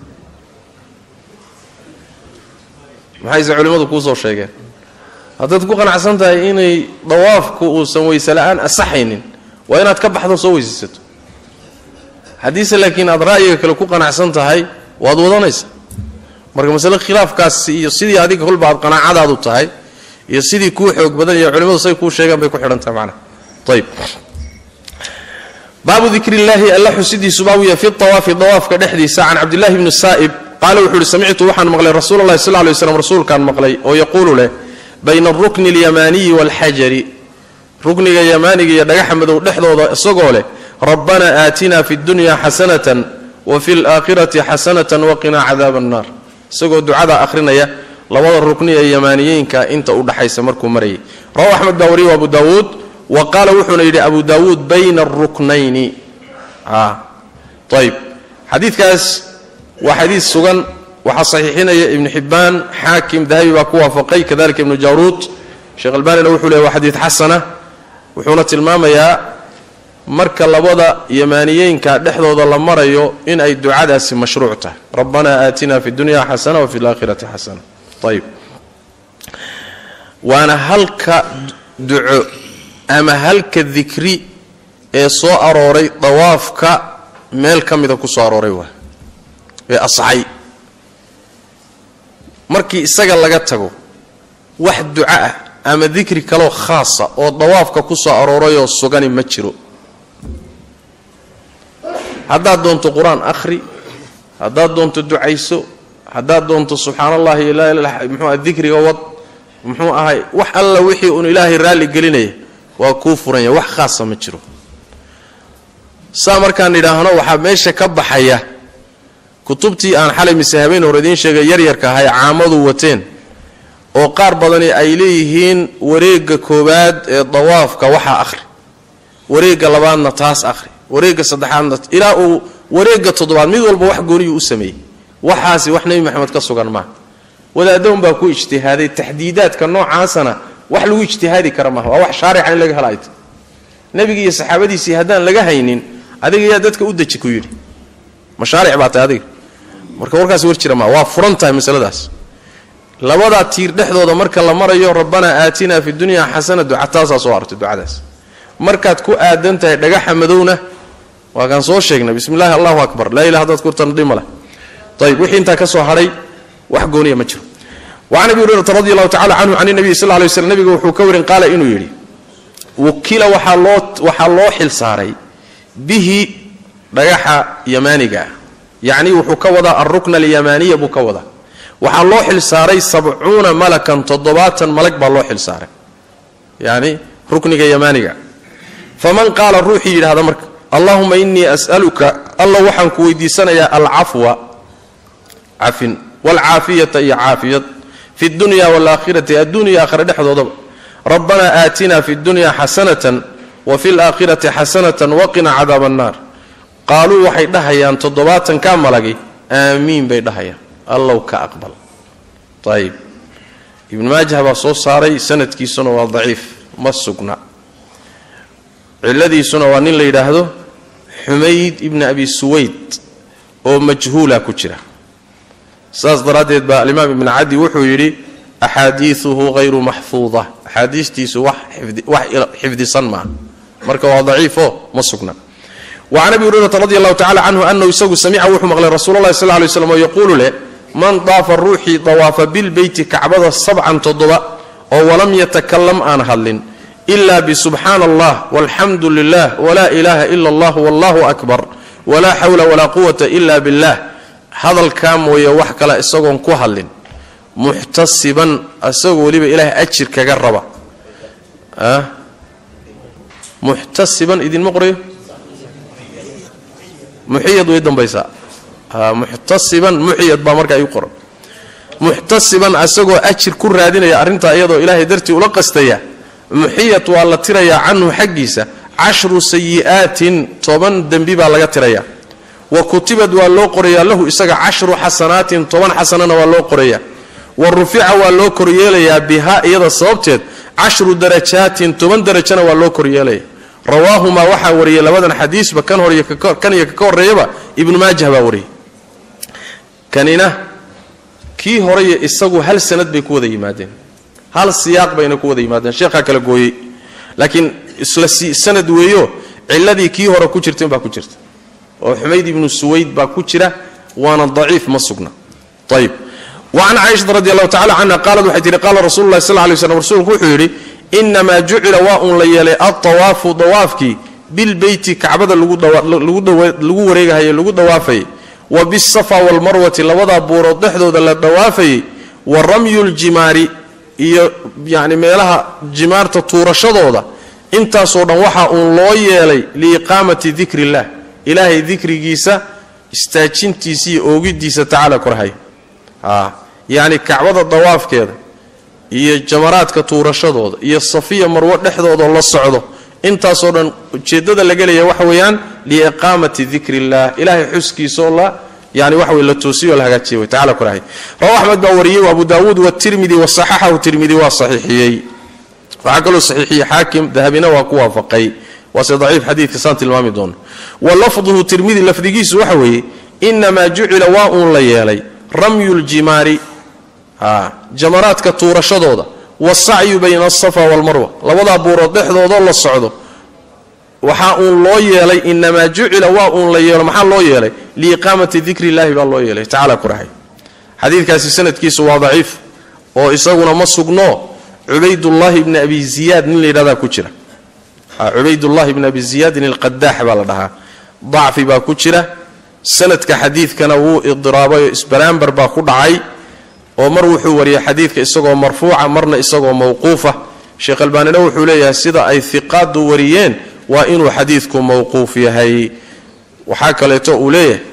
maxayse culimmadu kuu soo sheegeen haddaad ku qanacsan tahay inay dawaafku uusan weyse la'aan asaxaynin waa inaad ka baxdo soo weysaysato haddiise laakiin aad ra'yiga kale ku qanacsan tahay waad wadanaysa marka masale khilaafkaasi iyo sidii adiga kolba aad qanaacadaadu tahay iyo sidii kuu xoog badan iyo culimmadu say kuu sheegaan bay ku xidhan tahay macnaha ayb baabu dikri illaahi alla xusidiisu baabu yahay fi awaafi dawaafka dhexdiisa can cabdillahi bni saa'ib qaala wuxuu uhi samictu waxaan maqlay rasuula llahi sal lay slam rasuulkaan maqlay oo yaquulu leh bayna alrukni alyamaaniyi waalxajari rukniga yamaaniga iyo dhagaxa madow dhexdooda isagoo leh rabbanaa aatina fi dunya xasanatan wa fi laakhirati xasanatan waqinaa cadaaba annaar isagoo ducada akhrinaya labada rukni ee yamaaniyeenka inta u dhaxaysa markuu marayay rawahu axmed baa wariye abu daawuud wa qaala wuxuuna yidhi abu daawuud bayna aruknayni ayb xadiidkaas waa xadiid sugan waxaa saxiixinaya ibnu xibbaan xaakim dahabi baa ku waafaqay kadalika ibnu jawruud sheekh albanina wuxuu leey waa xadiid xasana wuxuuna tilmaamayaa marka labada yamaaniyeynka dhexdooda la marayo in ay ducadaasi mashruuc tahay rabbanaa aatina fi dunya xasana wa fi laakhirati xasana ayb waana halka duco ama halka dikri ee soo arooray dawaafka meel ka mida ku soo arooray waa ee asxay markii isaga laga tago wax duco ah ama dikri kaloo khaasa oo dawaafka ku soo aroorayoo sugani ma jiro haddaad doonto qur-aan akhri haddaad doonto ducayso haddaad doonto subxaan allahi mxua dikriga wad muxuu ahay wax alla wixii uun ilaahay raalli gelinaya waa kuu furanya wax khaasa ma jiro saa markaan idhaahno waxaa meesha ka baxaya kutubtii aan xalay mise habeen hore idiin sheegay yaryarka ahay caamadu wateen oo qaar badani ay leeyihiin wareegga koowaad ee dawaafka waxaa akhri wareegga labaadna taas akhri wareegga saddexaadna ilaa uu wareegga toddobaad mid walba wax gooniyuu u sameeyey waxaasi wax nebi maxamed ka sugan maaha wadaaddoon baa ku ijtihaaday taxdiidaadka noocaasana wax lagu ijtihaadi kara maaha waa wax shaarica in laga hela ayta nebiga iyo saxaabadiisii haddaan laga haynin adiga yaa dadka u deji ku yidhi mashaaric baa tahay adiga marka warkaas war jira maa waa furan tahay masaladaas labadaa tiir dhexdooda marka la marayo rabbanaa aatinaa fi dunya xasana duca taasaa soo artay ducadaas markaad ku aadan tahay dhagaxa madowna waa kaan soo sheegnay bismi llahi allahu akbar laa ilah hadaad kurtan dhimale ayb wixii intaa ka soo hadhay wax gooniya ma jiro wacan abi hurayrata radi allahu tacala canhu can nabiyi sal lay slam nabiga wuxuu ka warin qaala inuu yidhi wukila waxaa loo waxaa loo xil saaray bihi dhagaxa yamaaniga ah yacnii wuxuu ka wadaa alrukna alyamaaniya buu ka wadaa waxaa loo xil saaray sabcuuna malakan toddobaatan malag baa loo xil saaray yacni rukniga yamaaniga faman qaala ruuxii yidhahda marka allahuma inii as'aluka alla waxaan ku weydiisanayaa alcafwa cafin waalcaafiyata iyo caafiyad fi dunya waalaakhirati addunya aakhira dhexdoodaba rabbanaa aatinaa fi dunya xasanatan wa fi laakhirati xasanatan waqina cadaaba annaar qaaluu waxay dhahayaan toddobaatan kaa malagi aamiin bay dhahayaan allow ka aqbal ayib ibnu maajah baa soo saaray sanadkiisuna waa daciif ma sugna ciladiisuna waa nin la yidhaahdo xumayd ibni abi suwayd oo majhuula ku jira saas daraaddeed baa alimaam ibn cadi wuxuu yidhi axaadiiuhu hayru maxfuuda axaadiistiisu wax xifdisan maaha marka waa daciifo ma sugna wacan abi hurayrata radi allahu tacala canhu anahu isagu samica wuxuu maqlay rasuul allahi sal lay slam oo yaquulu leh man daafa ruuxii dawaafa bilbeyti kacbada sabcan toddoba oo walam yatakalam aan hadlin ila bisubxaana allah walxamdu lilah wla ilaha ila allah wallahu akbar walaa xawla walaa quwata ila billah hadalkaa mooye wax kale isagoon ku hadlin muxtasiban isagoo weliba ilaahay ajir kaga raba muxtasiban idinma qorayo muxiyad way dambaysaa muxtasiban muxiyad baa markaa iu qoran muxtasiban isagoo ajir ku raadinaya arrintaa iyadoo ilaahay dartii ula qastaya muxiyad waa la tirayaa canhu xaggiisa cashru sayi'aatin toban dembi baa laga tirayaa wa kutibad waa loo qorayaa lahu isaga cashru xasanaatin toban xasanana waa loo qorayaa wa rufica waa loo koryeelayaa bihaa iyada sababteed cashru darajaatin toban darajana waa loo koryeelaya rawaahumaa waxaa wariyay labadan xadiisba kan hor kan iyo kaka horreeyaba ibnu maajah baa wariyay kanina kii horeye isagu hal sanad bay ku wada yimaadeen hal siyaaq bayna ku wada yimaadeen sheekhaa kala gooyey laakiin isla sanad weeyo ciladii kii hore ku jirta inbaa ku jirta oo xumayd ibnu suwayd baa ku jira waana daciif ma sugna ayib wacan caaishata radi allahu tacala canha qaalad waxay tihi qaala rasulu llahi sal lay slam rasuulku wuxuu yidhi inamaa jucila waa uun la yeelay altawaafu dawaafkii bilbeyti kacbada lagu wareegahaye lagu dawaafayay wa bisafa walmarwati labadaa buurood dhexdooda la dawaafayay wa ramyu ljimaari iyo yani meelaha jimaarta tuurashadooda intaasoo dhan waxaa uun loo yeelay liiqaamati dikri illah ilaahay dikrigiisa istaajintiisa iyo oogidiisa tacaala korhay yacni kacbada dawaafkeeda iyo jamaraadka tuurashadooda iyo safiya marwo dhexdoodao la socdo intaasoo dhan ujeeddada laga leeya waxa weeyaan liiqaamati dikri illah ilaahay xuskiisaoo la yani waxa wey la toosiyo o la hagaajiya wey tacala korhay rawa axmed baa wariyey abu daawuud watirmidi wasaxaxahu tirmidi waa saxiixiyey waxaa kaloo saxiixiyey xaakim dahabina waa ku waafaqay waase daciif xadiidka saan tilmaami doono wa lafduhu tirmidi lafdigiisu waxa weeye inamaa jucila waa uun la yeelay ramyu ljimaari jamaraadka tuurashadooda wasacyu bayna asafa walmarwa labadaa buurood dhexdoodoo la socdo waxaa uun loo yeelay inamaa jucila waa uun la yeelo maxaa loo yeelay liiqaamati dikri illahi baa loo yeelay tacala kurahay xadiidkaasi sanadkiisu waa daciif oo isaguna ma sugno cubaydullaahi bni abi ziyaad nin la yidhahdaa ku jira cubaydullahi bni abi ziyaadin alqadaax baa la dhahaa dacfi baa ku jira sanadka xadiidkana wuu idiraabay oo isbaraambar baa ku dhacay oo mar wuxuu wariyay xadiidka isagoo marfuuca marna isagoo mawquufa sheekh albaanina wuxuu leeyahay sida ay hiqaadu wariyeen waa inuu xadiidku mawquuf yahay waxaa kaleeto uu leeyahay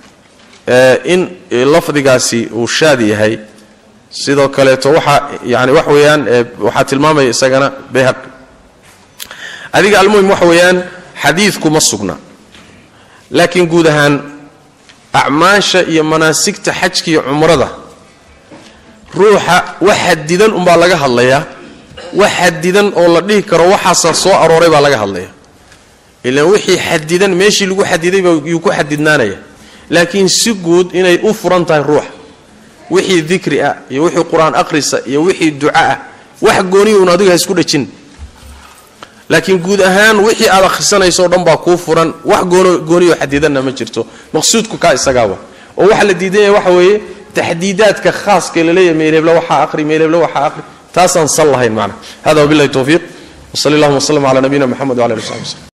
in lafdigaasi uu shaad yahay sidoo kaleeto waxa yani wax weeyaan waxaa tilmaamaya isagana bayhaqi adiga almuhim waxa weeyaan xadiidku ma sugna laakiin guud ahaan acmaasha iyo manaasigta xajka iyo cumrada ruuxa wax xadidan umbaa laga hadlayaa wax xadidan oo la dhihi karo waxaasaa soo arooray baa laga hadlaya ilaan wixii xadidan meeshii lagu xadiday yuu ku xadidnaanaya laakiin si guud inay u furan tahay ruuxa wixii dikri ah iyo wixii qur-aan akhrisa iyo wixii duca ah wax gooniya un adiga ha isku dhajin laakiin guud ahaan wixii aad akhrisanayso o dhan baa kuu furan wax gooniyo xadidanna ma jirto maqsuudku kaa isagaaba oo waxa la diidan yahay waxa weeye taxdiidaadka khaaska laleeyahay meelhebla waxaa aqri meelhebla waxaa aqri taasaan sal lahayn macna hada wabillahi towfiiq wsali allahuma wslm cala nabiyina mxamed wala ali w saxbi wslm